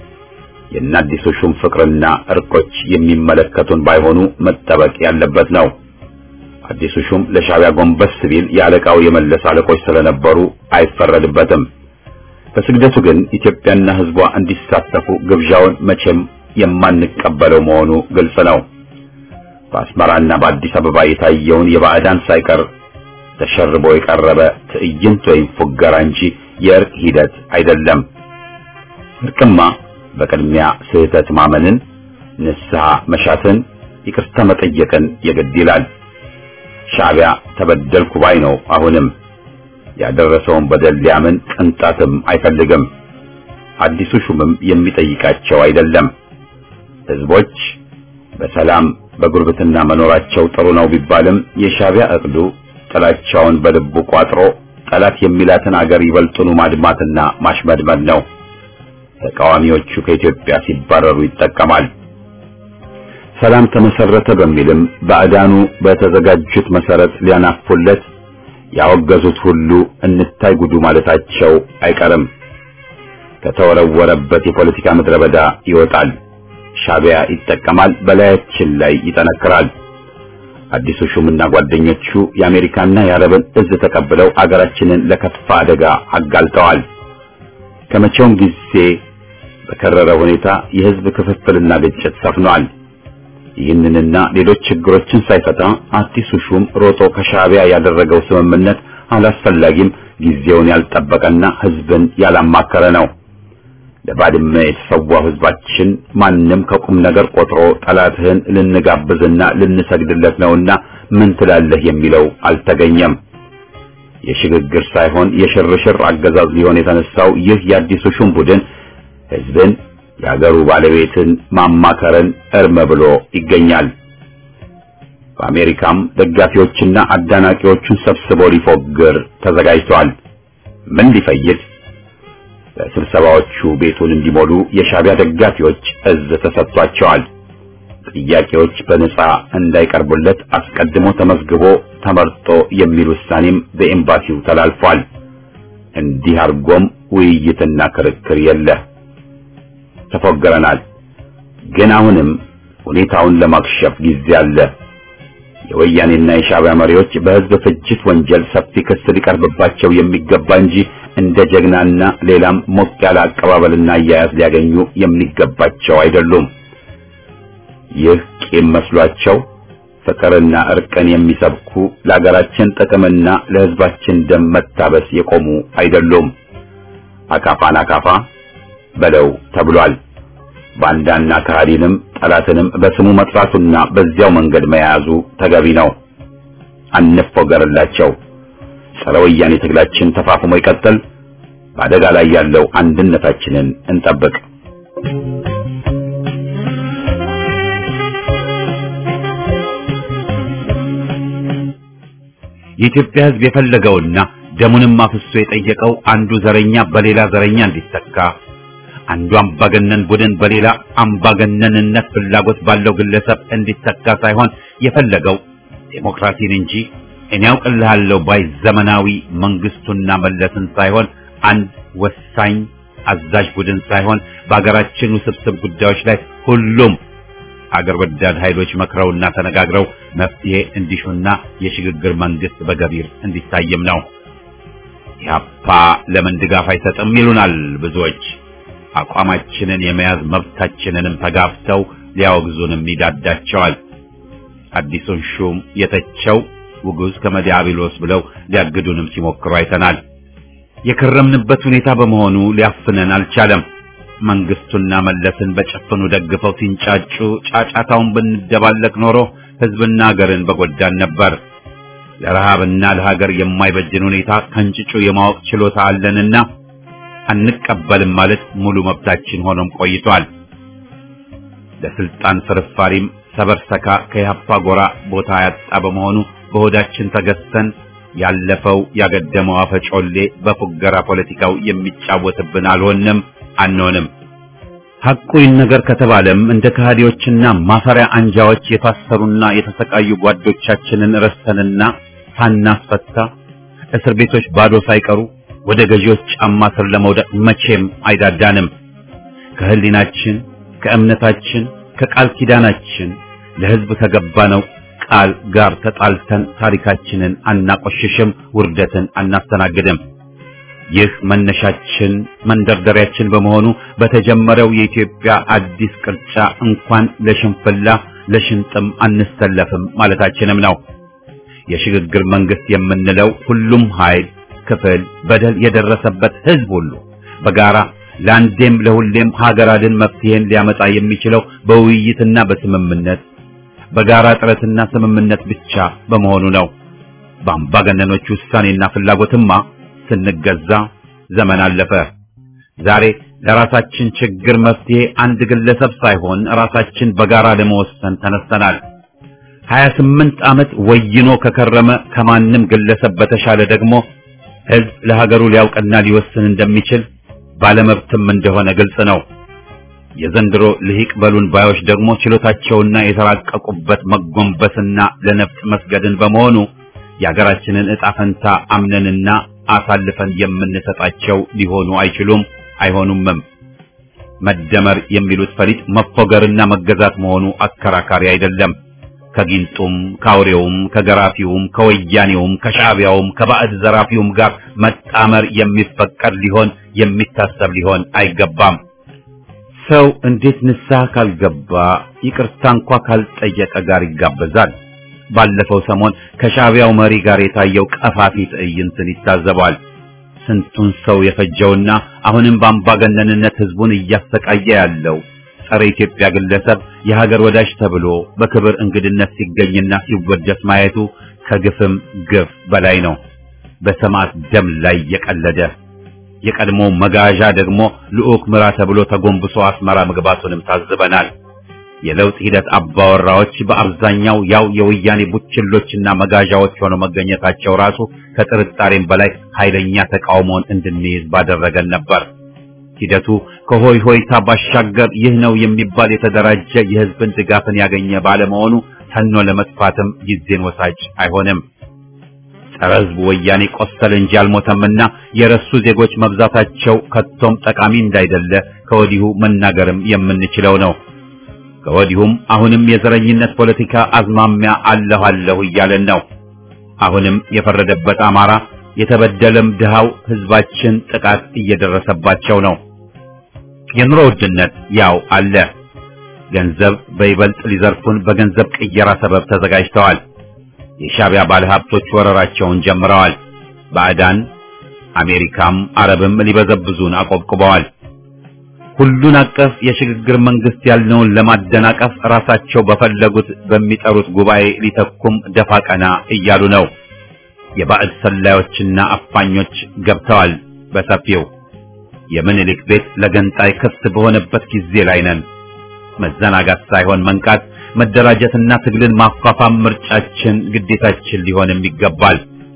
የአዲሱ ሹም ፍቅርና እርቆች የሚመለከቱን ባይሆኑ መጠበቅ ያለበት ነው። አዲሱ ሹም ለሻዕቢያ ጎንበስ ቢል የአለቃው የመለስ አለቆች ስለነበሩ አይፈረድበትም። በስግደቱ ግን ኢትዮጵያና ሕዝቧ እንዲሳተፉ ግብዣውን መቼም የማንቀበለው መሆኑ ግልጽ ነው። በአስመራና በአዲስ አበባ የታየውን የባዕዳን ሳይቀር ተሸርቦ የቀረበ ትዕይንት ወይም ፉገራ እንጂ የእርቅ ሂደት አይደለም። እርቅማ በቅድሚያ ስህተት ማመንን፣ ንስሐ መሻትን፣ ይቅርታ መጠየቅን የግድ ይላል። ሻዕቢያ ተበደልኩ ባይ ነው። አሁንም ያደረሰውን በደል ሊያምን ቅንጣትም አይፈልግም። አዲሱ ሹምም የሚጠይቃቸው አይደለም። ህዝቦች በሰላም በጉርብትና መኖራቸው ጥሩ ነው ቢባልም የሻዕቢያ እቅዱ ጥላቻውን በልቡ ቋጥሮ ጠላት የሚላትን አገር ይበልጡኑ ማድማትና ማሽመድመድ ነው። ተቃዋሚዎቹ ከኢትዮጵያ ሲባረሩ ይጠቀማል። ሰላም ተመሰረተ በሚልም ባዕዳኑ በተዘጋጁት መሰረት ሊያናፉለት ያወገዙት ሁሉ እንታይ ጉዱ ማለታቸው አይቀርም። ከተወረወረበት የፖለቲካ ምድረ በዳ ይወጣል። ሻዕቢያ ይጠቀማል፣ በላያችን ላይ ይጠነክራል። አዲሱ ሹምና ጓደኞቹ የአሜሪካና የአረብን እዝ ተቀብለው አገራችንን ለከፋ አደጋ አጋልጠዋል። ከመቼውም ጊዜ በከረረ ሁኔታ የህዝብ ክፍፍልና ግጭት ሰፍኗል። ይህንንና ሌሎች ችግሮችን ሳይፈታ አዲሱ ሹም ሮጦ ከሻዕቢያ ያደረገው ስምምነት አላስፈላጊም፣ ጊዜውን ያልጠበቀና ህዝብን ያላማከረ ነው። ለባድመ የተሰዋው ህዝባችን ማንም ከቁም ነገር ቆጥሮ ጠላትህን ልንጋብዝና ልንሰግድለት ነውና ምን ትላለህ የሚለው አልተገኘም። የሽግግር ሳይሆን የሽርሽር አገዛዝ ሊሆን የተነሳው ይህ የአዲሱ ሹም ቡድን ህዝብን የአገሩ ባለቤትን ማማከርን እርም ብሎ ይገኛል። በአሜሪካም ደጋፊዎችና አዳናቂዎቹን ሰብስቦ ሊፎግር ተዘጋጅቷል። ምን ሊፈይድ? በስብሰባዎቹ ቤቱን እንዲሞሉ የሻዕቢያ ደጋፊዎች እዝ ተሰጥቷቸዋል። ጥያቄዎች በነጻ እንዳይቀርቡለት አስቀድሞ ተመዝግቦ ተመርጦ የሚል ውሳኔም በኤምባሲው ተላልፏል። እንዲህ አድርጎም ውይይትና ክርክር የለ። ተፎገረናል። ግን አሁንም ሁኔታውን ለማክሸፍ ጊዜ አለ። የወያኔና የሻዕቢያ መሪዎች በህዝብ ፍጅት ወንጀል ሰፊ ክስ ሊቀርብባቸው የሚገባ እንጂ እንደ ጀግናና ሌላም ሞቅ ያለ አቀባበልና አያያዝ ሊያገኙ የሚገባቸው አይደሉም። ይህ ቂም መስሏቸው ፍቅርና እርቅን የሚሰብኩ ለሀገራችን ጥቅምና ለህዝባችን ደም መታበስ የቆሙ አይደሉም። አካፋን አካፋ በለው ተብሏል። ባንዳና ከሃዲንም ጠላትንም በስሙ መጥራቱና በዚያው መንገድ መያዙ ተገቢ ነው። አንፎገርላቸው። ጸረ ወያኔ ትግላችን ተፋፍሞ ይቀጥል። በአደጋ ላይ ያለው አንድነታችንን እንጠብቅ። የኢትዮጵያ ሕዝብ የፈለገውና ደሙንም አፍሶ የጠየቀው አንዱ ዘረኛ በሌላ ዘረኛ እንዲተካ አንዱ አምባገነን ቡድን በሌላ አምባገነንነት ፍላጎት ባለው ግለሰብ እንዲተካ ሳይሆን የፈለገው ዴሞክራሲን እንጂ እኔ ያውቅልሃለሁ ባይ ዘመናዊ መንግስቱና መለስን ሳይሆን አንድ ወሳኝ አዛዥ ቡድን ሳይሆን በሀገራችን ውስብስብ ጉዳዮች ላይ ሁሉም አገር ወዳድ ኃይሎች መክረውና ተነጋግረው መፍትሄ እንዲሹና የሽግግር መንግስት በገቢር እንዲታይም ነው። ኢህአፓ ለምን ድጋፍ አይሰጥም ይሉናል ብዙዎች። አቋማችንን የመያዝ መብታችንንም ተጋፍተው ሊያወግዙንም ይዳዳቸዋል። አዲሱን ሹም የተቸው ውጉዝ ከመዲያብሎስ ብለው ሊያግዱንም ሲሞክሩ አይተናል። የከረምንበት ሁኔታ በመሆኑ ሊያፍነን አልቻለም። መንግስቱና መለስን በጨፍኑ ደግፈው ሲንጫጩ ጫጫታውን ብንደባለቅ ኖሮ ህዝብና ሀገርን በጎዳን ነበር። ለረሃብና ለሀገር የማይበጅን ሁኔታ ከንጭጩ የማወቅ ችሎታ አለንና አንቀበልም ማለት ሙሉ መብታችን ሆኖም ቆይቷል። ለስልጣን ፍርፋሪም ሰበርሰካ ከያፓ ጎራ ቦታ ያጣ በመሆኑ በሆዳችን ተገዝተን ያለፈው ያገደመው አፈጮሌ በፉገራ ፖለቲካው የሚጫወትብን አልሆንም አንሆንም። ሐቁ ይነገር ከተባለም እንደ ከሃዲዎችና ማፈሪያ አንጃዎች የታሰሩና የተሰቃዩ ጓዶቻችንን ረስተንና ሳናስፈታ እስር ቤቶች ባዶ ሳይቀሩ ወደ ገዢዎች ጫማ ስር ለመውደቅ መቼም አይዳዳንም። ከህሊናችን፣ ከእምነታችን፣ ከቃል ኪዳናችን ለህዝብ ከገባነው ቃል ጋር ተጣልተን ታሪካችንን አናቆሽሽም፣ ውርደትን አናስተናግድም። ይህ መነሻችን መንደርደሪያችን በመሆኑ በተጀመረው የኢትዮጵያ አዲስ ቅርጫ እንኳን ለሽንፍላ ለሽንጥም አንሰለፍም ማለታችንም ነው። የሽግግር መንግስት የምንለው ሁሉም ኃይል፣ ክፍል፣ በደል የደረሰበት ህዝብ ሁሉ በጋራ ለአንዴም ለሁሌም ሀገር አድን መፍትሄን ሊያመጣ የሚችለው በውይይትና በስምምነት በጋራ ጥረትና ስምምነት ብቻ በመሆኑ ነው። በአምባገነኖች ውሳኔና ፍላጎትማ ስንገዛ ዘመን አለፈ። ዛሬ ለራሳችን ችግር መፍትሄ አንድ ግለሰብ ሳይሆን ራሳችን በጋራ ለመወሰን ተነስተናል። 28 ዓመት ወይኖ ከከረመ ከማንም ግለሰብ በተሻለ ደግሞ ህዝብ ለሀገሩ ሊያውቅና ሊወስን እንደሚችል ባለመብትም እንደሆነ ግልጽ ነው። የዘንድሮ ልሂቅ በሉን ባዮች ደግሞ ችሎታቸውና የተራቀቁበት መጎንበስና ለነፍጥ መስገድን በመሆኑ የሀገራችንን ዕጣ ፈንታ አምነንና አሳልፈን የምንሰጣቸው ሊሆኑ አይችሉም፣ አይሆኑምም። መደመር የሚሉት ፈሊጥ መፎገርና መገዛት መሆኑ አከራካሪ አይደለም። ከጊንጡም ከአውሬውም ከገራፊውም ከወያኔውም ከሻዕቢያውም ከባዕድ ዘራፊውም ጋር መጣመር የሚፈቀድ ሊሆን የሚታሰብ ሊሆን አይገባም። ሰው እንዴት ንስሐ ካልገባ ይቅርታ እንኳ ካልጠየቀ ጋር ይጋበዛል? ባለፈው ሰሞን ከሻዕቢያው መሪ ጋር የታየው ቀፋፊ ትዕይንትን ይታዘባል። ስንቱን ሰው የፈጀውና አሁንም በአምባገነንነት ህዝቡን እያሰቃየ ያለው ጸረ ኢትዮጵያ ግለሰብ የሀገር ወዳጅ ተብሎ በክብር እንግድነት ሲገኝና ሲወደስ ማየቱ ከግፍም ግፍ በላይ ነው። በሰማዕት ደም ላይ የቀለደ የቀድሞ መጋዣ ደግሞ ልዑክ ምራ ተብሎ ተጎንብሶ አስመራ መግባቱንም ታዝበናል። የለውጥ ሂደት አባወራዎች በአብዛኛው ያው የወያኔ ቡችሎችና መጋዣዎች ሆነው መገኘታቸው ራሱ ከጥርጣሬም በላይ ኃይለኛ ተቃውሞን እንድንይዝ ባደረገን ነበር። ሂደቱ ከሆይ ሆይታ ባሻገር ይህ ነው የሚባል የተደራጀ የህዝብን ድጋፍን ያገኘ ባለመሆኑ ተኖ ለመጥፋትም ጊዜን ወሳጅ አይሆንም። ጸረ ህዝቡ ወያኔ ቆሰለ እንጂ አልሞተምና የረሱ ዜጎች መብዛታቸው ከቶም ጠቃሚ እንዳይደለ ከወዲሁ መናገርም የምንችለው ነው። ከወዲሁም አሁንም የዘረኝነት ፖለቲካ አዝማሚያ አለሁ አለሁ እያለን ነው። አሁንም የፈረደበት አማራ የተበደለም ድሃው ህዝባችን ጥቃት እየደረሰባቸው ነው። የኑሮ ውድነት ያው አለ። ገንዘብ በይበልጥ ሊዘርፉን በገንዘብ ቅየራ ሰበብ ተዘጋጅተዋል። የሻዕቢያ ባለሀብቶች ወረራቸውን ጀምረዋል። ባዕዳን አሜሪካም አረብም ሊበዘብዙን አቆብቁበዋል። ሁሉን አቀፍ የሽግግር መንግስት ያልነውን ለማደናቀፍ ራሳቸው በፈለጉት በሚጠሩት ጉባኤ ሊተኩም ደፋ ቀና እያሉ ነው። የባዕድ ሰላዮችና አፋኞች ገብተዋል በሰፊው። የምኒልክ ቤት ለገንጣይ ክፍት በሆነበት ጊዜ ላይ ነን። መዘናጋት ሳይሆን መንቃት፣ መደራጀትና ትግልን ማፋፋም ምርጫችን፣ ግዴታችን ሊሆንም ይገባል።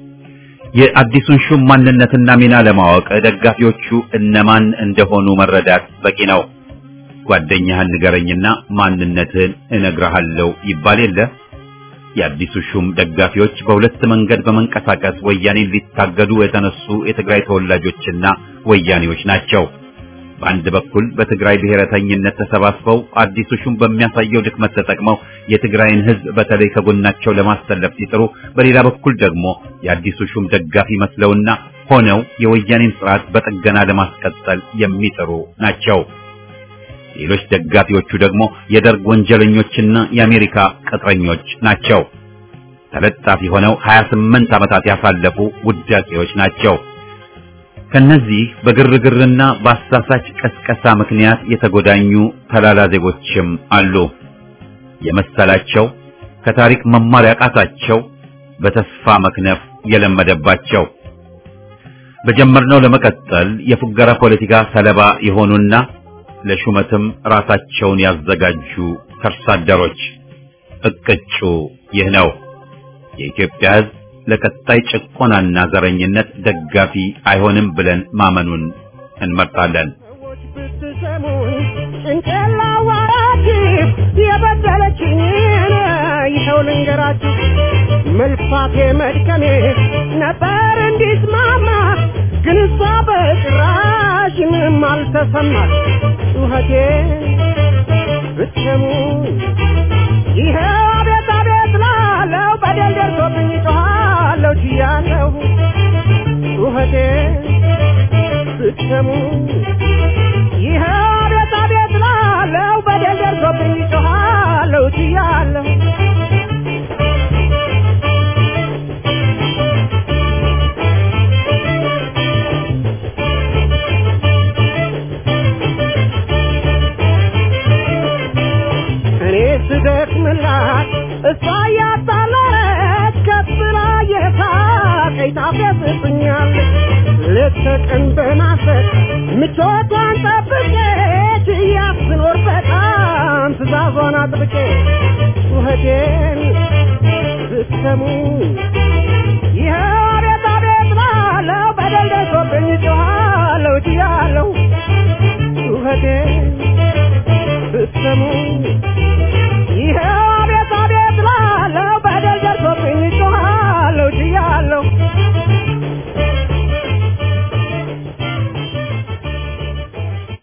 የአዲሱን ሹም ማንነትና ሚና ለማወቅ ደጋፊዎቹ እነማን እንደሆኑ መረዳት በቂ ነው። ጓደኛህን ንገረኝና ማንነትህን እነግርሃለሁ ይባል የለ። የአዲሱ ሹም ደጋፊዎች በሁለት መንገድ በመንቀሳቀስ ወያኔን ሊታገዱ የተነሱ የትግራይ ተወላጆችና ወያኔዎች ናቸው። በአንድ በኩል በትግራይ ብሔረተኝነት ተሰባስበው አዲሱ ሹም በሚያሳየው ድክመት ተጠቅመው የትግራይን ሕዝብ በተለይ ከጎናቸው ለማሰለፍ ሲጥሩ፣ በሌላ በኩል ደግሞ የአዲሱ ሹም ደጋፊ መስለውና ሆነው የወያኔን ስርዓት በጥገና ለማስቀጠል የሚጥሩ ናቸው። ሌሎች ደጋፊዎቹ ደግሞ የደርግ ወንጀለኞችና የአሜሪካ ቅጥረኞች ናቸው። ተለጣፊ ሆነው 28 ዓመታት ያሳለፉ ውዳቂዎች ናቸው። ከነዚህ በግርግርና በአሳሳች ቀስቀሳ ምክንያት የተጎዳኙ ተላላ ዜጎችም አሉ። የመሰላቸው ከታሪክ መማር ያቃታቸው በተስፋ መክነፍ የለመደባቸው በጀመርነው ለመቀጠል የፉገራ ፖለቲካ ሰለባ የሆኑና ለሹመትም ራሳቸውን ያዘጋጁ ከርሳደሮች እቅጩ ይህ ነው። የኢትዮጵያ ሕዝብ ለቀጣይ ጭቆናና ዘረኝነት ደጋፊ አይሆንም ብለን ማመኑን እንመርጣለን። ሰዎች ብትሰሙኝ ጭንቄላ ዋራችሁ የበደለችኝ ይኸው ልንገራችሁ መልፋቴ መድከሜ ነበር እንዲስማማ ግን እሷ በጭራሽ ምንም አልተሰማት ጩኸቴ ብትሰሙኝ ይኸው አቤት አቤት ላለው በደል ደርሶብኝ ጮኻለሁ ችያለሁ ጩኸቴ ብትሰሙኝ ይኸው አቤት አቤት ላለው በደል ደርሶብኝ ጮኻለሁ ችያለሁ እኔ ስደክምላት እሷ እያጣለች ከፍ ብላ የሳቀኝ ታፌዝብኛለች ሌት ተቀን በማሰብ ምቾቷን ጠብቄ ችያት ስኖር በጣም ትእዛዟን አጥብቄ ጩኸቴን ብትሰሙ ይኸው አቤት አቤት ላለው በደል ደርሶብኝ ጮኻለሁ ችያለሁ